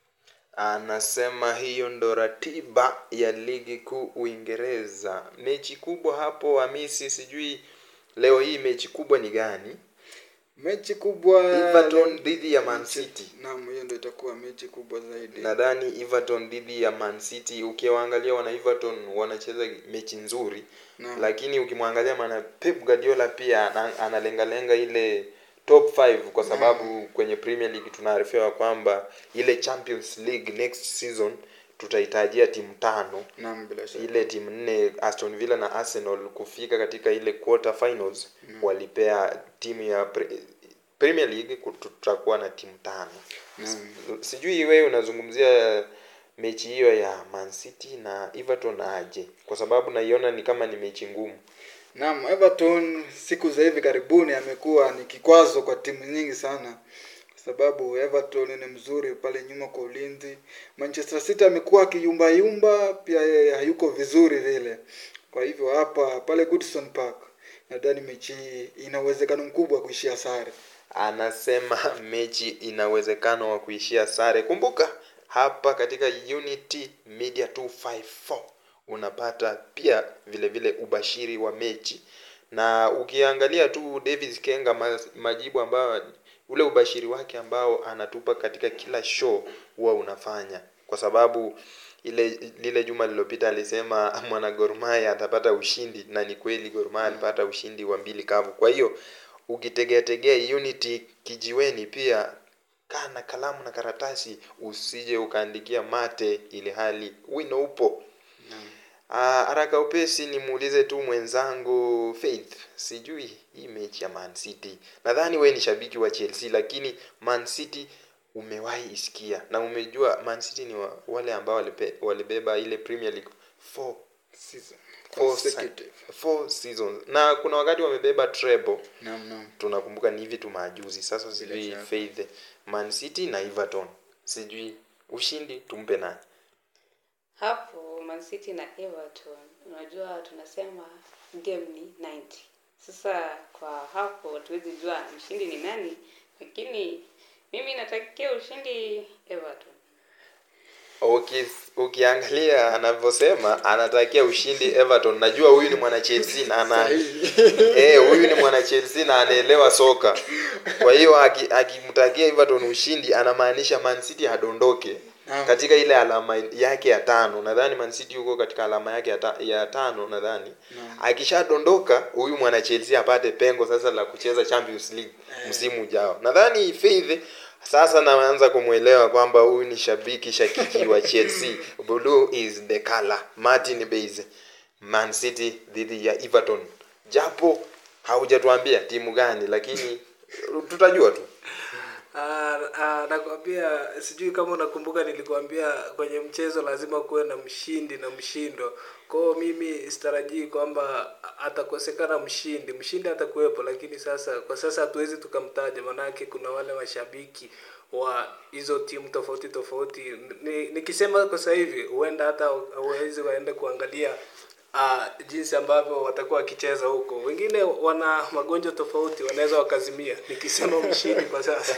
S4: anasema hiyo ndo ratiba ya ligi kuu Uingereza. Mechi kubwa hapo Hamisi, sijui leo hii mechi kubwa ni gani?
S5: Mechi kubwa
S4: Everton dhidi ya Man City.
S5: Naam, hiyo ndio itakuwa mechi kubwa zaidi.
S4: Nadhani Everton dhidi ya Man City, ukiwaangalia wana Everton wanacheza mechi nzuri
S5: Naam.
S4: lakini ukimwangalia maana Pep Guardiola pia ana- analengalenga ile top 5 kwa sababu kwenye Premier League tunaarifiwa kwamba ile Champions League next season tutahitajia timu tano
S5: Naam, bila shaka.
S4: ile timu nne Aston Villa na Arsenal kufika katika ile quarter finals walipea timu ya pre, Premier League ku- tutakuwa na timu tano
S5: Naam.
S4: sijui wewe unazungumzia mechi hiyo ya Man City na Everton aje kwa sababu naiona ni kama ni mechi ngumu
S5: Naam, Everton siku za hivi karibuni amekuwa ni kikwazo kwa timu nyingi sana, kwa sababu Everton ni mzuri pale nyuma kwa ulinzi. Manchester City amekuwa akiyumba yumba, pia yeye hayuko vizuri vile. Kwa hivyo hapa pale Goodison Park nadhani mechi hii ina uwezekano mkubwa wa kuishia sare.
S4: anasema mechi ina uwezekano wa kuishia sare kumbuka hapa katika unity media 254 unapata pia vile vile ubashiri wa mechi na ukiangalia tu davis kenga ma- majibu ambayo ule ubashiri wake ambao anatupa katika kila show huwa unafanya kwa sababu ile lile juma lililopita alisema mwana Gor Mahia atapata ushindi na ni kweli Gor Mahia alipata ushindi wa mbili kavu kwa hiyo ukitegea tegea unity kijiweni pia kaa na kalamu na karatasi usije ukaandikia mate ili hali wino upo Ah, haraka upesi nimuulize tu mwenzangu Faith, sijui hii mechi ya Man City. Nadhani we ni shabiki wa Chelsea, lakini Man City umewahi isikia na umejua Man City ni wa, wale ambao walipe, walibeba ile Premier League four,
S5: Season.
S4: four,
S5: Consecutive.
S4: four seasons na kuna wakati wamebeba treble
S5: Naam, naam.
S4: tunakumbuka ni hivi tu majuzi. Sasa sijui
S5: shaka.
S4: Faith, Man City na Everton, sijui ushindi tumpe nani?
S6: hapo Man City na Everton unajua tunasema game ni 90 sasa kwa hapo hatuwezi jua mshindi ni nani lakini mimi natakia ushindi Everton
S4: Uki, ukiangalia anavyosema anatakia ushindi Everton. Najua huyu ni mwana Chelsea na ana eh, huyu ni mwana Chelsea na anaelewa soka. Kwa hiyo aki- akimtakia Everton ushindi anamaanisha Man City adondoke
S5: Naam.
S4: katika ile alama yake ya tano. Nadhani Man City yuko katika alama yake ya, ta, ya tano nadhani. Akishadondoka huyu mwana Chelsea apate pengo sasa la kucheza Champions League msimu ujao. Nadhani Faith sasa naanza kumwelewa kwamba huyu ni shabiki shakiki wa Chelsea. Blue is the color. Martin Base. Man City dhidi ya Everton. Japo haujatuambia timu gani lakini tutajua tu.
S7: Ah, ah, nakwambia sijui kama unakumbuka nilikwambia kwenye mchezo lazima kuwe na mshindi na mshindo kwao mimi sitarajii kwamba atakosekana mshindi mshindi atakuwepo lakini sasa kwa sasa hatuwezi tukamtaja manake kuna wale mashabiki wa hizo timu tofauti tofauti Ni- nikisema kwa sasa hivi huenda hata hawezi waende kuangalia uh, jinsi ambavyo watakuwa wakicheza huko wengine wana magonjwa tofauti wanaweza wakazimia nikisema mshindi kwa sasa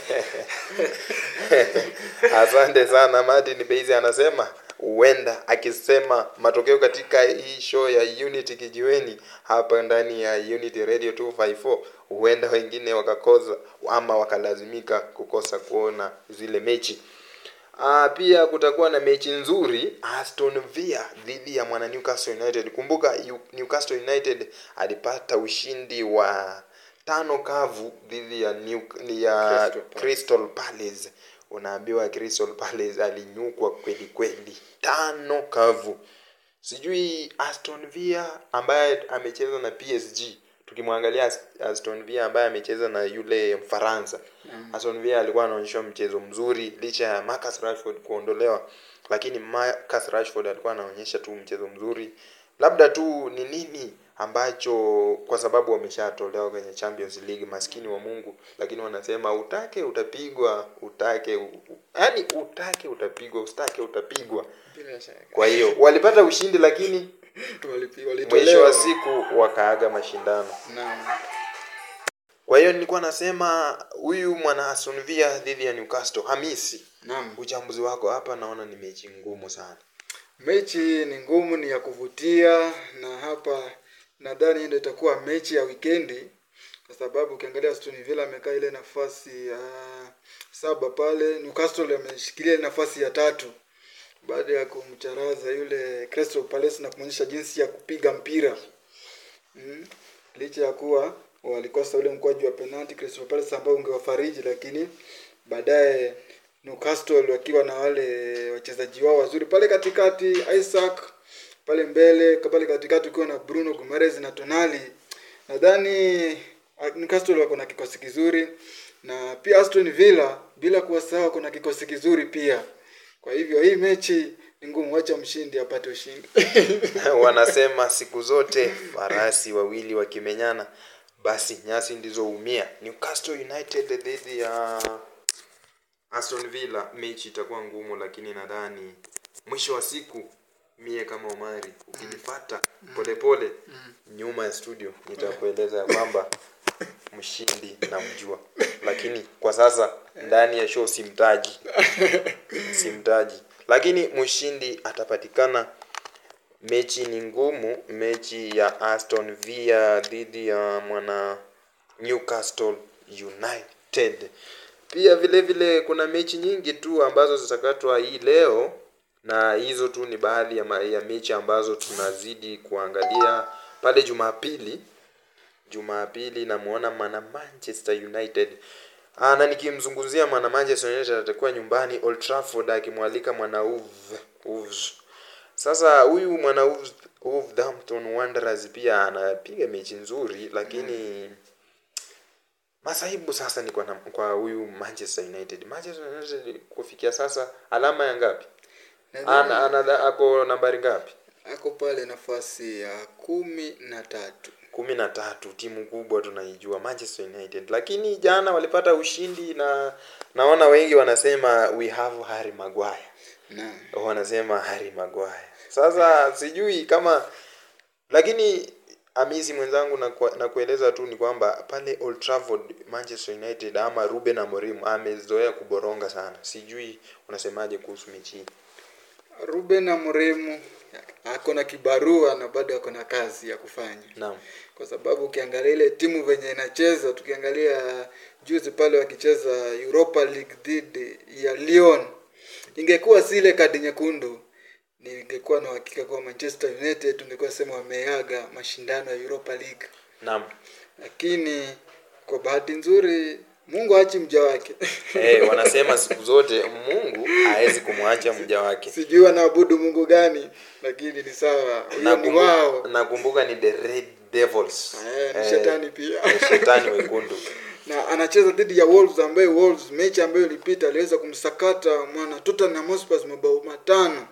S4: Asante sana Martin Base anasema huenda akisema matokeo katika hii show ya Unity kijiweni hapa ndani ya Unity Radio 254 huenda wengine wakakosa ama wakalazimika kukosa kuona zile mechi. Ah, pia kutakuwa na mechi nzuri Aston Villa dhidi ya mwana Newcastle United. Kumbuka Yu- Newcastle United alipata ushindi wa tano kavu dhidi ya New, ya
S5: Crystal Palace.
S4: Crystal Palace. Unaambiwa Crystal Palace alinyukwa kweli kweli, tano kavu. Sijui Aston Villa ambaye amecheza na PSG, tukimwangalia Ast- Aston Villa ambaye amecheza na yule Mfaransa. Aston Villa alikuwa anaonyesha mchezo mzuri licha ya Marcus Rashford kuondolewa, lakini Marcus Rashford alikuwa anaonyesha tu mchezo mzuri labda tu ni nini ambacho kwa sababu wameshatolewa kwenye Champions League, maskini wa Mungu, lakini wanasema utake utapigwa, utake u- u- yaani utake utapigwa, usitake utapigwa.
S5: bila shaka
S4: Kwa hiyo walipata ushindi, lakini
S5: Walipi-
S4: mwisho
S5: walitolewa.
S4: wa siku wakaaga mashindano.
S5: Naam.
S4: Kwa hiyo nilikuwa nasema huyu mwana Aston Villa dhidi ya Newcastle, Hamisi,
S5: Naam.
S4: uchambuzi wako hapa, naona ni mechi ngumu sana.
S5: mechi ni ngumu ni ya kuvutia na hapa nadhani ndio itakuwa mechi ya wikendi kwa sababu ukiangalia Aston Villa amekaa ile nafasi ya saba pale Newcastle ameshikilia ile nafasi ya tatu baada ya kumcharaza yule Crystal Palace na kumwonyesha jinsi ya kupiga mpira mm. licha ya kuwa walikosa ule mkwaju wa penalti Crystal Palace ambao ungewafariji lakini baadaye Newcastle wakiwa na wale wachezaji wao wazuri pale katikati Isaac pale mbele pale katikati ukiwa na Bruno Guimaraes na Tonali nadhani ah, Newcastle wako na kikosi kizuri na pia Aston Villa bila kuwasahau wako na kikosi kizuri pia kwa hivyo hii mechi ni ngumu wacha mshindi apate ushindi
S4: wanasema siku zote farasi wawili wakimenyana basi nyasi ndizo umia newcastle united dhidi ya aston villa mechi itakuwa ngumu lakini nadhani mwisho wa siku mie kama omari ukinifata polepole nyuma ya studio nitakueleza ya kwamba mshindi namjua lakini kwa sasa ndani ya show simtaji simtaji lakini mshindi atapatikana mechi ni ngumu mechi ya aston villa dhidi ya mwana newcastle united pia vile vile kuna mechi nyingi tu ambazo zitakatwa hii leo na hizo tu ni baadhi ya, ma- ya mechi ambazo tunazidi kuangalia pale jumapili jumapili namuona mwana manchester united Aa, na nikimzungumzia mwana manchester united atakuwa nyumbani old trafford akimwalika mwana Wolves- Wolves. sasa huyu mwana Wolves- wolverhampton wanderers pia anapiga mechi nzuri lakini masaibu sasa ni kwa na- kwa huyu manchester united manchester united kufikia sasa alama ya ngapi ana, ana, ako nambari ngapi
S5: ako pale nafasi ya kumi na tatu
S4: kumi na tatu timu kubwa tunaijua manchester united lakini jana walipata ushindi na naona wengi wanasema we have harry maguire
S5: naam
S4: wanasema harry maguire sasa sijui kama lakini amisi mwenzangu na, kwa- na kueleza tu ni kwamba pale old trafford manchester united ama ruben amorim amezoea kuboronga sana sijui unasemaje kuhusu mechi hii
S5: Ruben Amorim ako na kibarua na bado ako na kazi ya kufanya
S4: naam
S5: kwa sababu ukiangalia ile timu venye inacheza tukiangalia juzi pale wakicheza Europa League dhidi ya Lyon ingekuwa si ile kadi nyekundu ningekuwa na uhakika kuwa Manchester United tungekuwa sema wameaga mashindano ya Europa League
S4: naam
S5: lakini kwa bahati nzuri Mungu haachi mja wake
S4: hey, wanasema siku zote mungu hawezi kumwacha mja wake
S5: sijui wanaabudu Mungu gani lakini ni sawa huyo ni wao
S4: nakumbuka ni the red devils
S5: Eh, ni
S4: Eh,
S5: shetani pia
S4: eh, shetani wekundu
S5: na anacheza dhidi ya Wolves ambaye Wolves mechi ambayo ilipita aliweza kumsakata mwana Tottenham Hotspur mabao matano.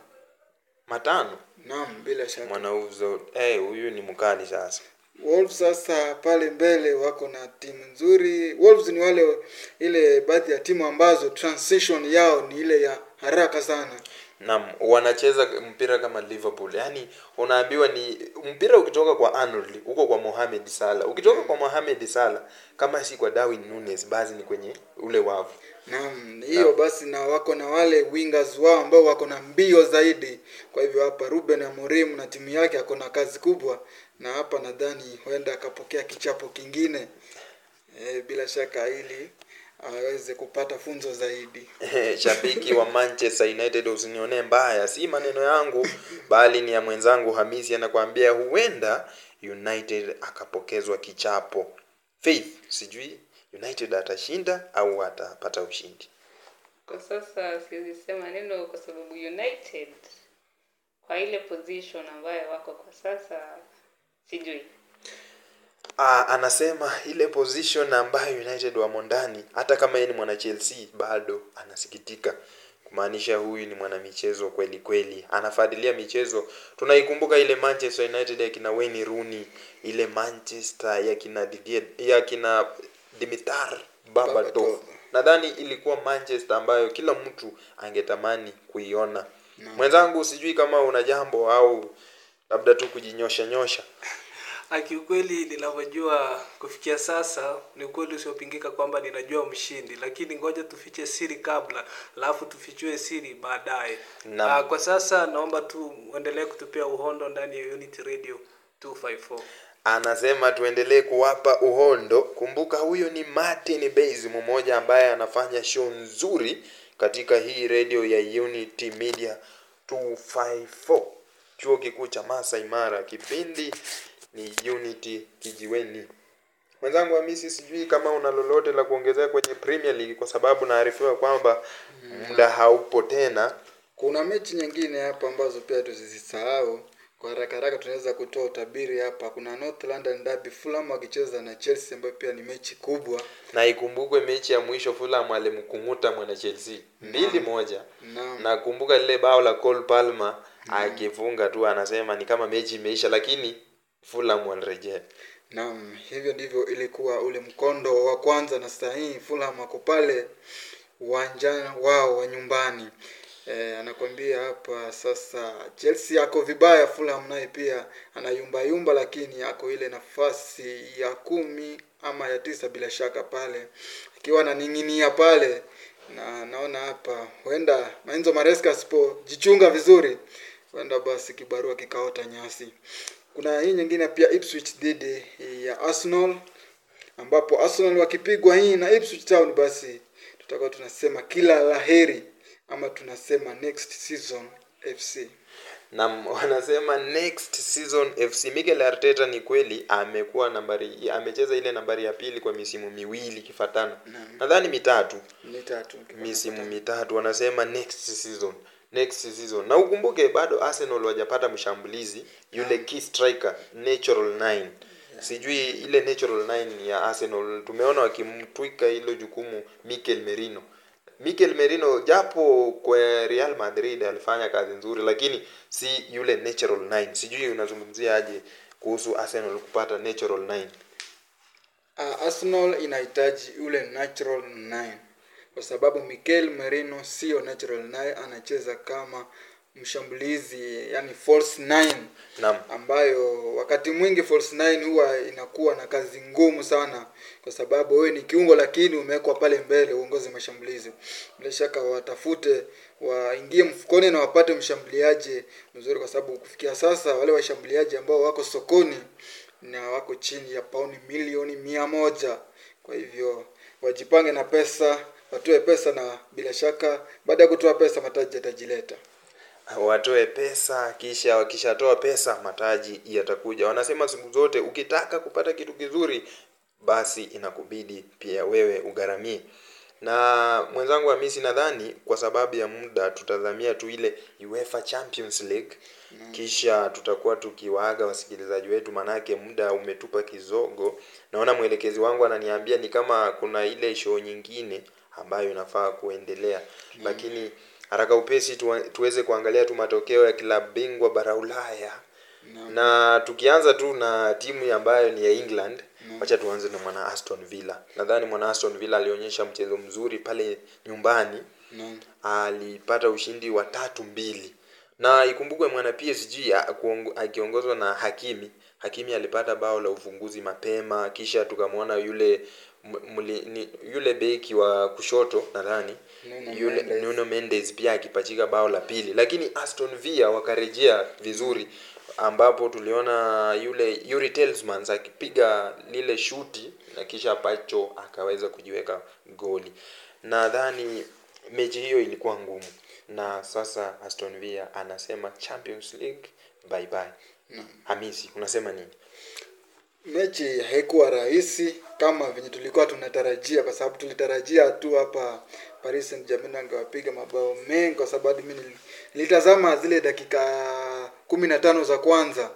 S4: matano
S5: Naam, bila shaka.
S4: mwana uzo eh, huyu ni mkali sasa
S5: Wolves sasa pale mbele wako na timu nzuri. Wolves ni wale ile baadhi ya timu ambazo transition yao ni ile ya haraka sana.
S4: Naam, wanacheza mpira kama Liverpool. Yaani unaambiwa ni mpira ukitoka kwa Arnold, uko kwa Mohamed Salah. Ukitoka kwa Mohamed Salah kama si kwa Darwin Nunes basi ni kwenye ule wavu.
S5: Naam, hiyo basi na wako na wale wingers wao ambao wako na mbio zaidi. Kwa hivyo hapa Ruben Amorim na timu yake ako na kazi kubwa na hapa nadhani huenda akapokea kichapo kingine e, bila shaka ili aweze kupata funzo zaidi.
S4: Shabiki wa Manchester United usinionee mbaya, si maneno yangu bali ni ya mwenzangu Hamisi anakuambia huenda United akapokezwa kichapo. Faith, sijui United atashinda au atapata ushindi.
S6: kwa sasa siwezi sema neno kwa sababu united kwa ile position ambayo wako kwa sasa sijui
S4: Ah, anasema ile position ambayo United wamo ndani, hata kama yeye ni mwana Chelsea bado anasikitika kumaanisha huyu ni mwanamichezo kweli kweli anafuatilia michezo tunaikumbuka ile manchester united ya kina wayne rooney ile manchester ya kina Didier, ya kina dimitar babatov
S5: Berbatov.
S4: nadhani ilikuwa manchester ambayo kila mtu angetamani kuiona mwenzangu sijui kama una jambo au labda tu kujinyosha nyosha
S7: Kiukweli ninavyojua kufikia sasa ni ukweli usiopingika kwamba ninajua mshindi, lakini ngoja tufiche siri kabla, alafu tufichue siri baadaye.
S4: Naam.
S7: Ah, Kwa sasa naomba tu uendelee kutupia uhondo ndani ya Unity Radio 254.
S4: anasema tuendelee kuwapa uhondo kumbuka huyo ni martin bas mmoja ambaye anafanya show nzuri katika hii redio ya unity media 254 chuo kikuu cha masai mara kipindi ni unity kijiweni mwenzangu hamisi sijui kama una lolote la kuongezea kwenye premier league kwa sababu naarifiwa kwamba muda haupo tena
S5: kuna mechi nyingine hapa ambazo pia tusizisahau kwa haraka haraka tunaweza kutoa utabiri hapa kuna north london derby fulham wakicheza na chelsea ambayo pia ni mechi kubwa
S4: na ikumbukwe mechi ya mwisho fulham alimkunguta mwana chelsea mbili moja
S5: Naam.
S4: nakumbuka lile bao la Cole Palmer akifunga tu anasema ni kama mechi imeisha lakini fulham walirejea
S5: naam hivyo ndivyo ilikuwa ule mkondo wa kwanza na sasa hii fulham wako pale uwanjani wao wa nyumbani e, anakwambia hapa sasa chelsea ako vibaya fulham naye pia anayumbayumba lakini ako ile nafasi ya kumi ama ya tisa bila shaka pale akiwa ananing'inia pale na naona hapa huenda Enzo Maresca asipojichunga vizuri huenda basi kibarua kikaota nyasi kuna hii nyingine pia Ipswich dhidi ya Arsenal ambapo Arsenal wakipigwa hii na Ipswich Town basi tutakuwa tunasema kila laheri ama tunasema next season FC
S4: na wanasema next season fc mikel arteta ni kweli amekuwa nambari amecheza ile nambari ya pili kwa misimu miwili kifatana nadhani mitatu
S5: ni tatu
S4: misimu mitatu wanasema next season next season na ukumbuke bado arsenal wajapata mshambulizi yule key striker natural 9 sijui ile natural 9 ya arsenal tumeona wakimtwika hilo jukumu mikel merino mikel merino japo kwa real madrid alifanya kazi nzuri lakini si yule natural 9 sijui unazungumzia aje kuhusu arsenal kupata natural 9
S5: uh, Arsenal inahitaji ule natural 9 kwa sababu Mikel Merino sio natural 9 anacheza kama mshambulizi yani false 9
S4: Naam.
S5: ambayo wakati mwingi false 9 huwa inakuwa na kazi ngumu sana kwa sababu wewe ni kiungo lakini umewekwa pale mbele uongozi mashambulizi bila shaka watafute waingie mfukoni na wapate mshambuliaji mzuri kwa sababu kufikia sasa wale washambuliaji ambao wako sokoni na wako chini ya pauni milioni mia moja kwa hivyo wajipange na pesa watoe pesa na bila shaka baada ya kutoa pesa mataji yatajileta
S4: watoe pesa kisha wakishatoa pesa mataji yatakuja wanasema siku zote ukitaka kupata kitu kizuri basi inakubidi pia wewe ugharamie na mwenzangu hamisi nadhani kwa sababu ya muda tutazamia tu ile uefa champions league kisha tutakuwa tukiwaaga wasikilizaji wetu manake muda umetupa kizogo naona mwelekezi wangu ananiambia ni kama kuna ile show nyingine ambayo inafaa kuendelea lakini haraka upesi tuwa- tuweze kuangalia tu matokeo ya klabu bingwa bara ulaya na tukianza tu na timu ambayo ni ya england wacha tuanze na mwana aston villa nadhani mwana aston villa alionyesha mchezo mzuri pale nyumbani
S5: Naam.
S4: alipata ushindi wa tatu mbili na ikumbukwe mwana psg a- kuongo- akiongozwa na hakimi hakimi alipata bao la ufunguzi mapema kisha tukamwona yule m- mli, ni, yule beki wa kushoto nadhani
S5: Nuno
S4: yule
S5: Mendes.
S4: Nuno Mendes pia akipachika bao la pili lakini Aston Villa wakarejea vizuri ambapo tuliona yule Yuri Tielemans akipiga lile shuti na kisha Pacho akaweza kujiweka goli nadhani mechi hiyo ilikuwa ngumu na sasa Aston Villa anasema Champions League bye bye Hamisi unasema nini
S5: mechi haikuwa rahisi kama venye tulikuwa tunatarajia kwa sababu tulitarajia tu hapa Paris Saint-Germain angewapiga mabao mengi kwa sababu mimi nili- nilitazama zile dakika kumi na tano za kwanza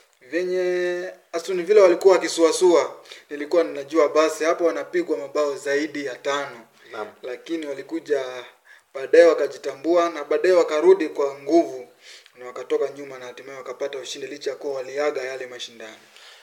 S5: venye Aston Villa walikuwa wakisuasua nilikuwa ninajua basi hapo wanapigwa mabao zaidi ya tano
S4: Naam.
S5: lakini walikuja baadaye wakajitambua na baadaye wakarudi kwa nguvu na wakatoka nyuma na hatimaye wakapata ushindi licha ya kuwa waliaga yale mashindano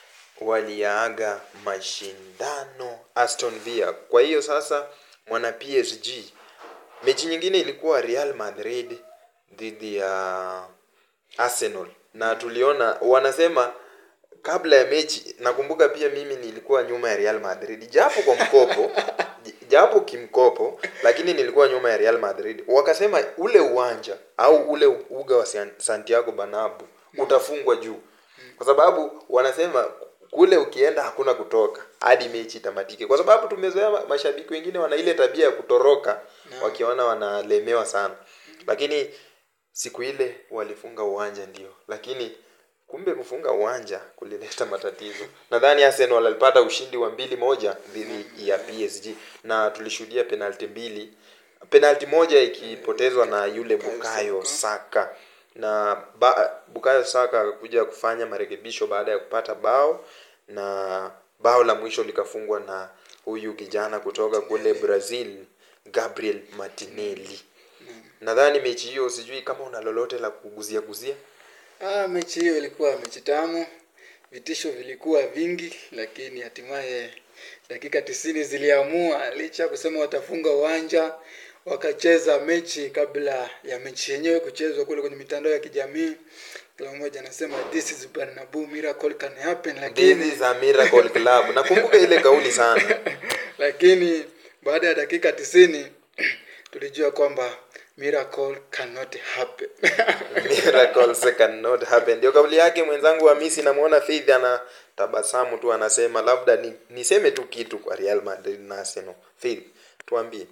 S4: waliaga mashindano Aston Villa. Kwa hiyo sasa mwana PSG, mechi nyingine ilikuwa Real Madrid dhidi ya Arsenal, na tuliona wanasema kabla ya mechi, nakumbuka pia mimi nilikuwa nyuma ya Real Madrid japo kwa mkopo j- japo kimkopo, lakini nilikuwa nyuma ya Real Madrid. Wakasema ule uwanja au ule uga wa San- Santiago Bernabeu utafungwa juu, kwa sababu wanasema kule ukienda hakuna kutoka hadi mechi itamatike, kwa sababu tumezoea ma- mashabiki wengine wana ile tabia ya kutoroka wakiona wanalemewa sana, lakini siku ile walifunga uwanja ndio, lakini kumbe kufunga uwanja kulileta matatizo. Nadhani Arsenal walipata ushindi wa mbili moja dhidi ya PSG na tulishuhudia penalti mbili, penalti moja ikipotezwa na yule Bukayo Saka na ba, Bukayo Saka akakuja kufanya marekebisho baada ya kupata bao na bao la mwisho likafungwa na huyu kijana kutoka kule Brazil Gabriel Martinelli. Nadhani mechi hiyo, sijui kama una lolote la kuguzia guzia.
S5: Ah, mechi hiyo ilikuwa mechi tamu, vitisho vilikuwa vingi, lakini hatimaye dakika tisini ziliamua. Licha ya kusema watafunga uwanja, wakacheza mechi kabla ya mechi yenyewe kuchezwa kule kwenye mitandao ya kijamii. Kila mmoja anasema this is Bernabeu miracle can happen,
S4: This
S5: lakini
S4: is a miracle club. Nakumbuka ile kauli sana.
S5: lakini baada ya dakika tisini tulijua kwamba miracle cannot happen.
S4: Miracles cannot happen. Ndio kauli yake mwenzangu wa Messi namuona Faith ana tabasamu tu anasema labda ni, niseme tu kitu kwa Real Madrid na Arsenal. Faith, tuambie.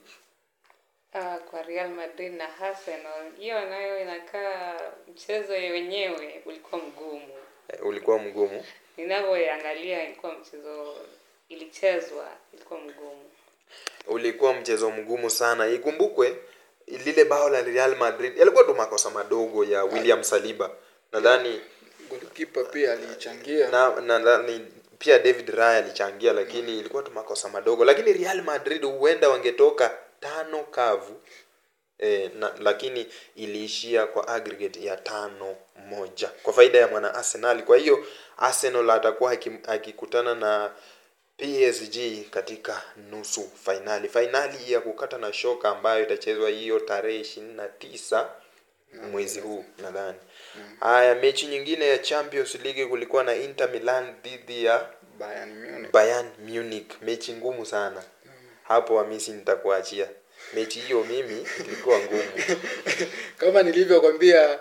S6: Ah, kwa Real Madrid na Arsenal, hiyo nayo inakaa mchezo wenyewe ulikuwa mgumu.
S4: Eh, Ulikuwa mgumu.
S6: Ninavyoangalia ilikuwa mchezo ilichezwa ilikuwa mgumu.
S4: Ulikuwa mchezo mgumu sana. Ikumbukwe lile bao la Real Madrid yalikuwa tu makosa madogo ya William Saliba. Nadhani
S5: Golikipa pia alichangia.
S4: na nadhani pia David Raya alichangia, lakini ilikuwa tu makosa madogo, lakini Real Madrid huenda wangetoka tano kavu e, na, lakini iliishia kwa aggregate ya tano moja kwa faida ya mwana Arsenal. Kwa hiyo Arsenal atakuwa aki- akikutana na PSG katika nusu fainali, fainali ya kukata na shoka ambayo itachezwa hiyo tarehe ishirini na tisa mwezi huu nadhani. Haya, mechi nyingine ya Champions League kulikuwa na Inter Milan dhidi ya
S5: Bayern Munich.
S4: Bayern Munich, mechi ngumu sana hapo. Hamisi, nitakuachia mechi hiyo, mimi ilikuwa ngumu.
S5: kama nilivyokwambia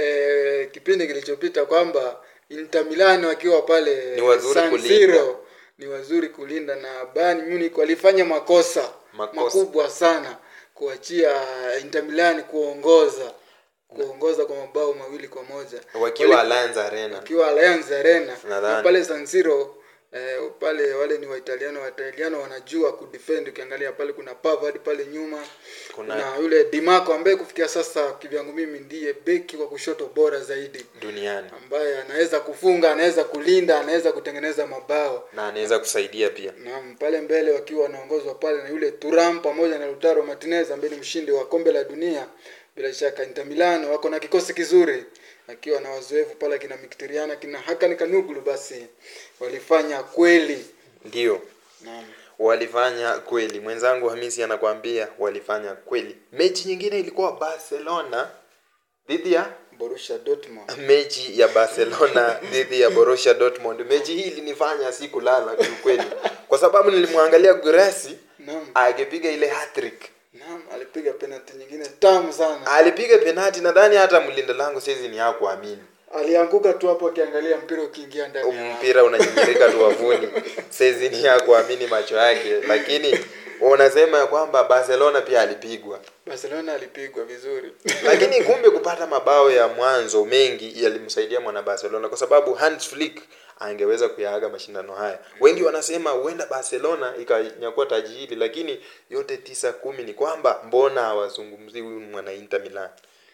S5: eh, kipindi kilichopita kwamba Inter Milan wakiwa pale
S4: Ni wazuri
S5: San
S4: kulinda.
S5: Siro ni wazuri kulinda na Bayern Munich walifanya makosa,
S4: Makosa.
S5: makubwa sana kuachia Inter Milan kuongoza kuongoza kwa mabao mawili kwa moja
S4: Wakiwa
S5: Wali-
S4: Allianz Arena.
S5: wakiwa Allianz Arena
S4: Nadhani.
S5: na pale San Siro eh, pale wale ni Waitaliano Waitaliano wanajua kudefend ukiangalia pale kuna Pavard pale nyuma
S4: Kuna-
S5: kuna yule Di Marco ambaye kufikia sasa kivyangu mimi ndiye beki wa kushoto bora zaidi
S4: duniani
S5: ambaye anaweza kufunga anaweza kulinda anaweza kutengeneza mabao
S4: na anaweza kusaidia pia.
S5: Naam, pale mbele wakiwa wanaongozwa pale na yule Turam pamoja na Lautaro Martinez ambaye ni mshindi wa kombe la dunia. Bila shaka Inter Milan wako na kikosi kizuri, akiwa na wazoefu pale kina Mkhitaryan kina Hakan Kanuglu, basi walifanya kweli.
S4: Ndio
S5: Naam.
S4: walifanya kweli. Mwenzangu Hamisi anakuambia walifanya kweli. Mechi nyingine ilikuwa Barcelona dhidi ya
S5: Borussia Dortmund.
S4: mechi ya Barcelona dhidi ya Borussia Dortmund. Mechi hii ilinifanya sikulala kiukweli, kwa sababu nilimwangalia Gurasi
S5: Naam.
S4: akipiga ile hat-trick.
S5: Naam, alipiga penalti nyingine tamu sana.
S4: Alipiga penati, nadhani hata mlinda lango saizi ni hakuamini
S5: Alianguka tu hapo akiangalia mpira ukiingia ndani. ya
S4: mpira unanyinyirika tu wavuni, saizi ni hakuamini macho yake, lakini unasema ya kwamba Barcelona pia alipigwa
S5: Barcelona alipigwa vizuri.
S4: lakini kumbe kupata mabao ya mwanzo mengi yalimsaidia mwana Barcelona kwa sababu Hans Flick angeweza kuyaaga mashindano haya. Wengi wanasema huenda Barcelona ikanyakua taji hili, lakini yote tisa kumi ni kwamba mbona hawazungumzii huyu mwana Inter Milan?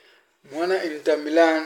S5: Mwana Inter Milan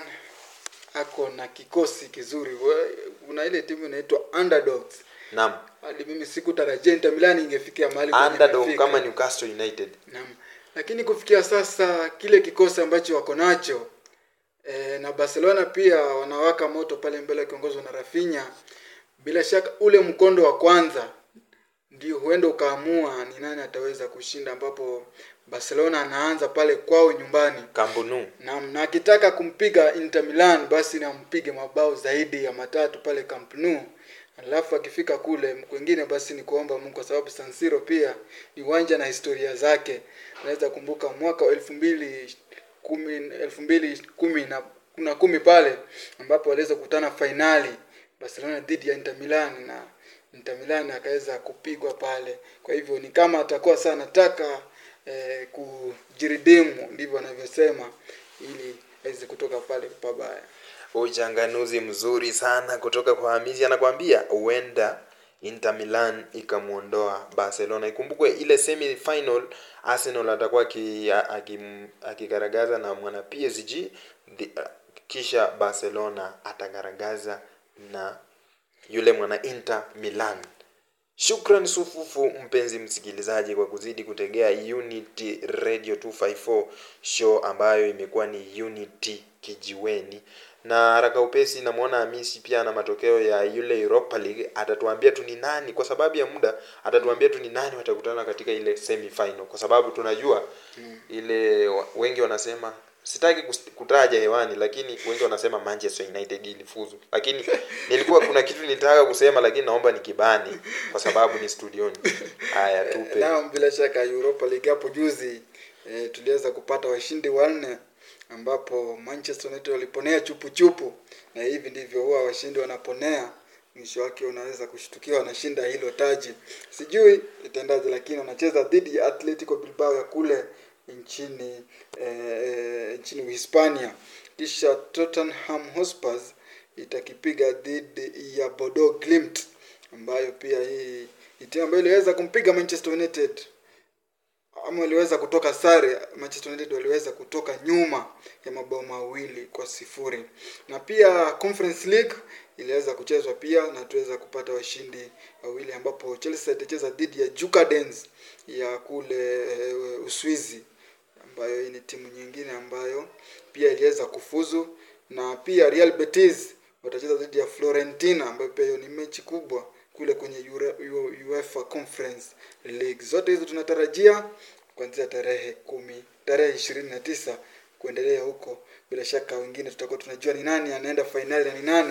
S5: ako na kikosi kizuri. We- Kuna ile timu inaitwa Underdogs.
S4: Naam,
S5: Hadi mimi sikutarajia Inter Milan ingefikia mahali kwenye
S4: underdog
S5: imefika.
S4: kama Newcastle United.
S5: Naam. lakini kufikia sasa kile kikosi ambacho wako nacho e, na Barcelona pia wanawaka moto pale mbele wakiongozwa na Rafinha. Bila shaka ule mkondo wa kwanza ndio huenda ukaamua ni nani ataweza kushinda, ambapo Barcelona anaanza pale kwao nyumbani
S4: Kambunu.
S5: na, na akitaka kumpiga Inter Milan basi nampige mabao zaidi ya matatu pale Camp Nou. Alafu akifika kule kwingine basi ni kuomba Mungu, kwa sababu San Siro pia ni uwanja na historia zake. Unaweza kumbuka mwaka wa elfu mbili kumi elfu mbili kumi na, na kumi pale ambapo waliweza kukutana fainali Barcelona dhidi ya Inter Milan na Inter Milan akaweza kupigwa pale. Kwa hivyo ni kama atakuwa sana anataka eh, kujiridimu, ndivyo wanavyosema, ili aweze kutoka pale pabaya.
S4: Uchanganuzi mzuri sana kutoka kwa Hamizi, anakwambia huenda Inter Milan ikamuondoa Barcelona. Ikumbukwe ile semi final Arsenal atakuwa aki- akim- akigaragaza na mwana PSG the, kisha Barcelona atagaragaza na yule mwana Inter Milan. Shukran sufufu mpenzi msikilizaji kwa kuzidi kutegea Unity Radio 254 show ambayo imekuwa ni Unity kijiweni. Na haraka upesi namwona Hamisi pia na matokeo ya yule Europa League atatuambia tu ni nani kwa sababu ya muda atatuambia tu ni nani watakutana katika ile semi final kwa sababu tunajua ile wa- wengi wanasema sitaki kus- kutaja hewani lakini wengi wanasema Manchester United ilifuzu lakini nilikuwa kuna kitu nilitaka kusema lakini naomba nikibani kwa sababu ni studioni haya tupe
S5: Naam, bila shaka Europa League hapo juzi e, tuliweza kupata washindi wanne ambapo Manchester United waliponea chupu chupu, na hivi ndivyo huwa washindi wanaponea. Mwisho wake unaweza kushtukiwa wanashinda hilo taji. Sijui itaendaje, lakini wanacheza dhidi ya Atletico Bilbao ya kule nchini eh, nchini Uhispania. Kisha Tottenham Hotspur itakipiga dhidi ya Bodo Glimt ambayo pia hii ni timu ambayo iliweza kumpiga Manchester United ama waliweza kutoka sare. Manchester United waliweza kutoka nyuma ya mabao mawili kwa sifuri, na pia Conference League iliweza kuchezwa pia na tuweza kupata washindi wawili, ambapo Chelsea itacheza dhidi ya Jukadens ya kule e, Uswizi, ambayo hii ni timu nyingine ambayo pia iliweza kufuzu, na pia Real Betis watacheza dhidi ya Florentina, ambayo pia hiyo ni mechi kubwa kule kwenye Euro- Euro- UEFA Conference League. Zote hizo tunatarajia kuanzia tarehe kumi tarehe ishirini na tisa kuendelea huko. Bila shaka wengine tutakuwa tunajua ni nani anaenda fainali na ni nani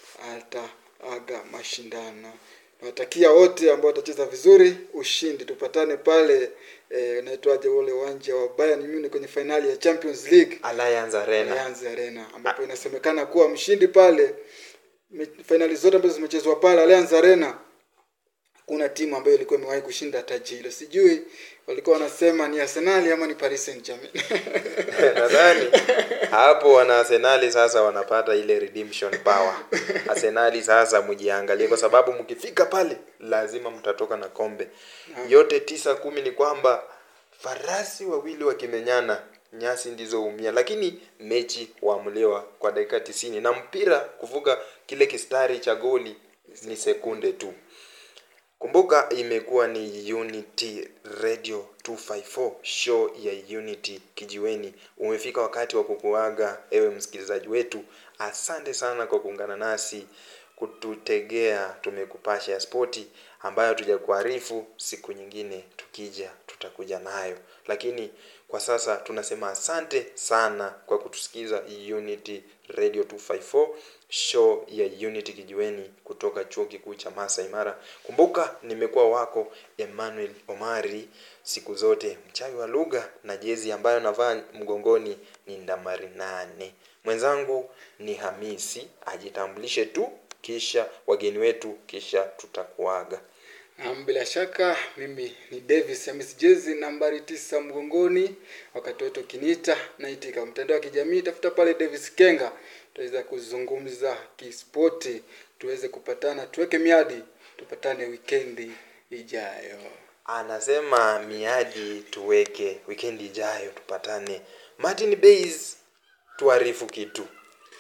S5: ataaga mashindano. Nawatakia wote ambao watacheza vizuri ushindi. Tupatane pale eh, unaitwaje ule uwanja wa Bayern Munich kwenye fainali ya Champions League
S4: Allianz Arena
S5: Allianz Arena ambapo inasemekana kuwa mshindi pale me- fainali zote ambazo zimechezwa pale Allianz Arena kuna timu ambayo ilikuwa imewahi kushinda taji hilo. Sijui walikuwa wanasema ni Arsenal ama ni Paris Saint-Germain.
S4: nadhani hapo wana Arsenali sasa wanapata ile redemption power. Arsenali sasa mjiangalie, kwa sababu mkifika pale lazima mtatoka na kombe. Yote tisa kumi ni kwamba farasi wawili wakimenyana nyasi ndizo umia, lakini mechi waamuliwa kwa dakika tisini na mpira kuvuka kile kistari cha goli ni sekunde tu. Kumbuka imekuwa ni Unity Radio 254 show ya Unity kijiweni. Umefika wakati wa kukuaga ewe msikilizaji wetu. Asante sana kwa kuungana nasi kututegea tumekupasha ya spoti ambayo tujakuarifu siku nyingine tukija tutakuja nayo. Lakini kwa sasa tunasema asante sana kwa kutusikiza Unity Radio 254 show ya Unity kijiweni kutoka chuo kikuu cha Masai Mara. Kumbuka nimekuwa wako Emmanuel Omari siku zote, mchawi wa lugha na jezi ambayo navaa mgongoni ni nambari nane. Mwenzangu ni Hamisi, ajitambulishe tu, kisha wageni wetu, kisha tutakuaga.
S5: Naam, bila shaka mimi ni Davis Hamis Jezi nambari tisa mgongoni. Wakati wote ukiniita naitika. Mtandao wa kijamii tafuta pale Davis Kenga, tuweza kuzungumza kispoti, tuweze kupatana, tuweke miadi, tupatane wikendi ijayo.
S4: Anasema miadi tuweke wikendi ijayo tupatane. Martin Bays tuarifu kitu.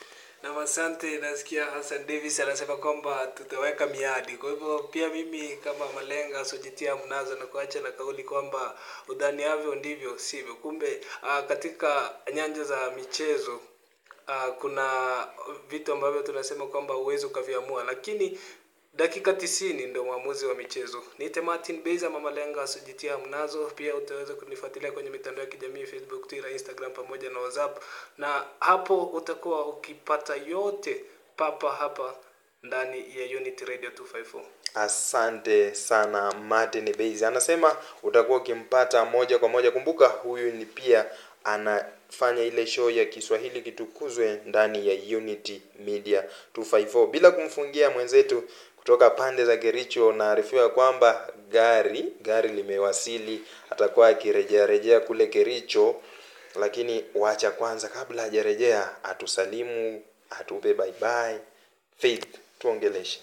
S7: Na asante, nasikia Hassan Davis anasema kwamba tutaweka miadi. Kwa hivyo pia mimi kama malenga sojitia mnazo na kuacha na kauli kwamba udhaniavyo ndivyo sivyo. Kumbe uh, katika nyanja za michezo uh, kuna vitu ambavyo tunasema kwamba huwezi ukaviamua, lakini dakika tisini ndio mwamuzi wa michezo. Niite Martin Beza, mama lenga asujitia mnazo. Pia utaweza kunifuatilia kwenye mitandao ya kijamii Facebook, Twitter, Instagram pamoja na WhatsApp, na hapo utakuwa ukipata yote papa hapa ndani ya Unity Radio 254.
S4: Asante sana Martin Base. Anasema utakuwa ukimpata moja kwa moja. Kumbuka huyu ni pia anafanya ile show ya Kiswahili kitukuzwe ndani ya Unity Media 254. Bila kumfungia mwenzetu kutoka pande za Kericho, naarifiwa kwamba gari gari limewasili, atakuwa akirejea rejea kule Kericho, lakini wacha kwanza, kabla hajarejea atusalimu, atupe bye bye. Faith, tuongeleshe.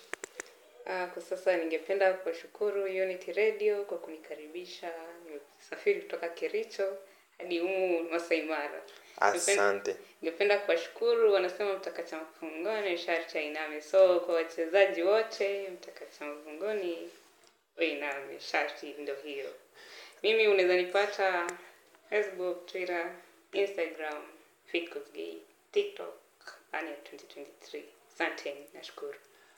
S6: Ah, kwa sasa ningependa kuwashukuru Unity Radio kwa kunikaribisha. Nimesafiri kutoka Kericho hadi humu Masai Mara.
S4: Asante.
S6: Ningependa kuwashukuru, wanasema mtakacha mfungoni sharti ainame. So kwa wachezaji wote, mtakacha mfungoni ainame, sharti ndio hiyo. Mimi unaweza nipata Facebook, Twitter, Instagram, Fitcosgay, TikTok, Ania 2023. Asanteni, nashukuru.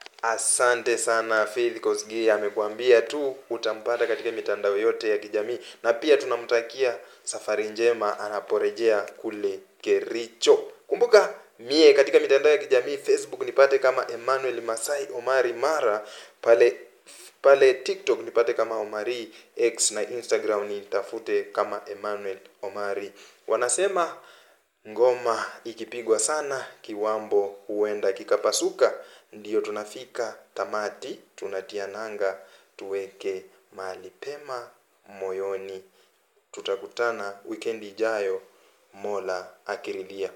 S4: Asante sana Faith Kosgei amekuambia tu utampata katika mitandao yote ya kijamii, na pia tunamtakia safari njema anaporejea kule Kericho. Kumbuka mie katika mitandao ya kijamii Facebook nipate kama Emmanuel Masai Omari Mara, pale pale TikTok nipate kama Omari X na Instagram nitafute kama Emmanuel Omari. Wanasema ngoma ikipigwa sana kiwambo huenda kikapasuka. Ndiyo tunafika tamati, tunatia nanga, tuweke mahali pema moyoni. Tutakutana wikendi ijayo, Mola akiridhia.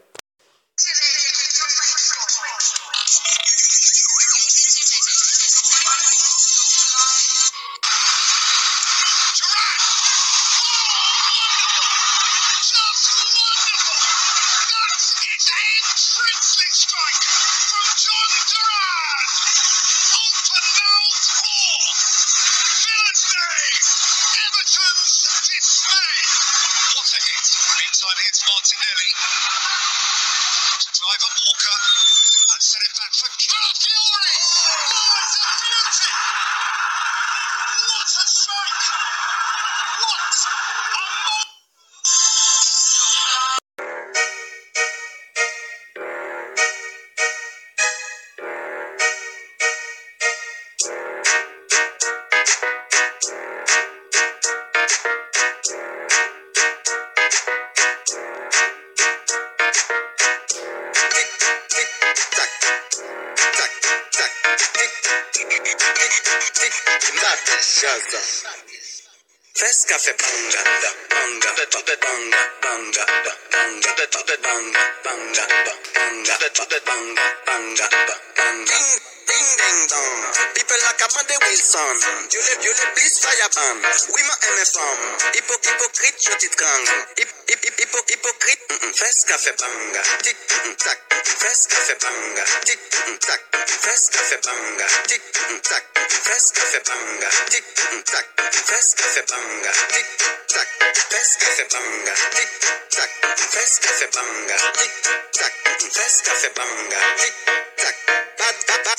S3: Just wonderful. That is a princely strike from John Durand. Open mouth four. Villain's Day. Everton's dismay. What a hit. Meantime, here's Martinelli. To drive at Walker. And send it back for Calafiori. Oh, it's a beauty. What a strike. What a moment.
S1: Fresh cafe banga, da, banga, da, da, banga, banga, da, banga, da, da, banga, banga, da, banga, da, da, banga, banga, da, banga. Ding, ding, ding, dong. People like Amanda Wilson. You le, you le, please fire ban. Oui, ma aime femme. Hypo, hypocrite, je t'y gang. Hip, hip, hip, hypo, hypocrite. Mm, mm. Fresh cafe banga. Tic, mm, mm, tac. Fresh cafe banga. Tic, mm, mm, tac. Fresh cafe banga. Tic, mm, mm, tac. Fresh cafe banga. Tic, mm, mm, tac. Fresh cafe banga. Tic, tac. Fresh cafe banga. Tic, tac. Fresh cafe banga. Tic, tac. Fresh cafe banga. Tic, tac. Bad, bad, bad.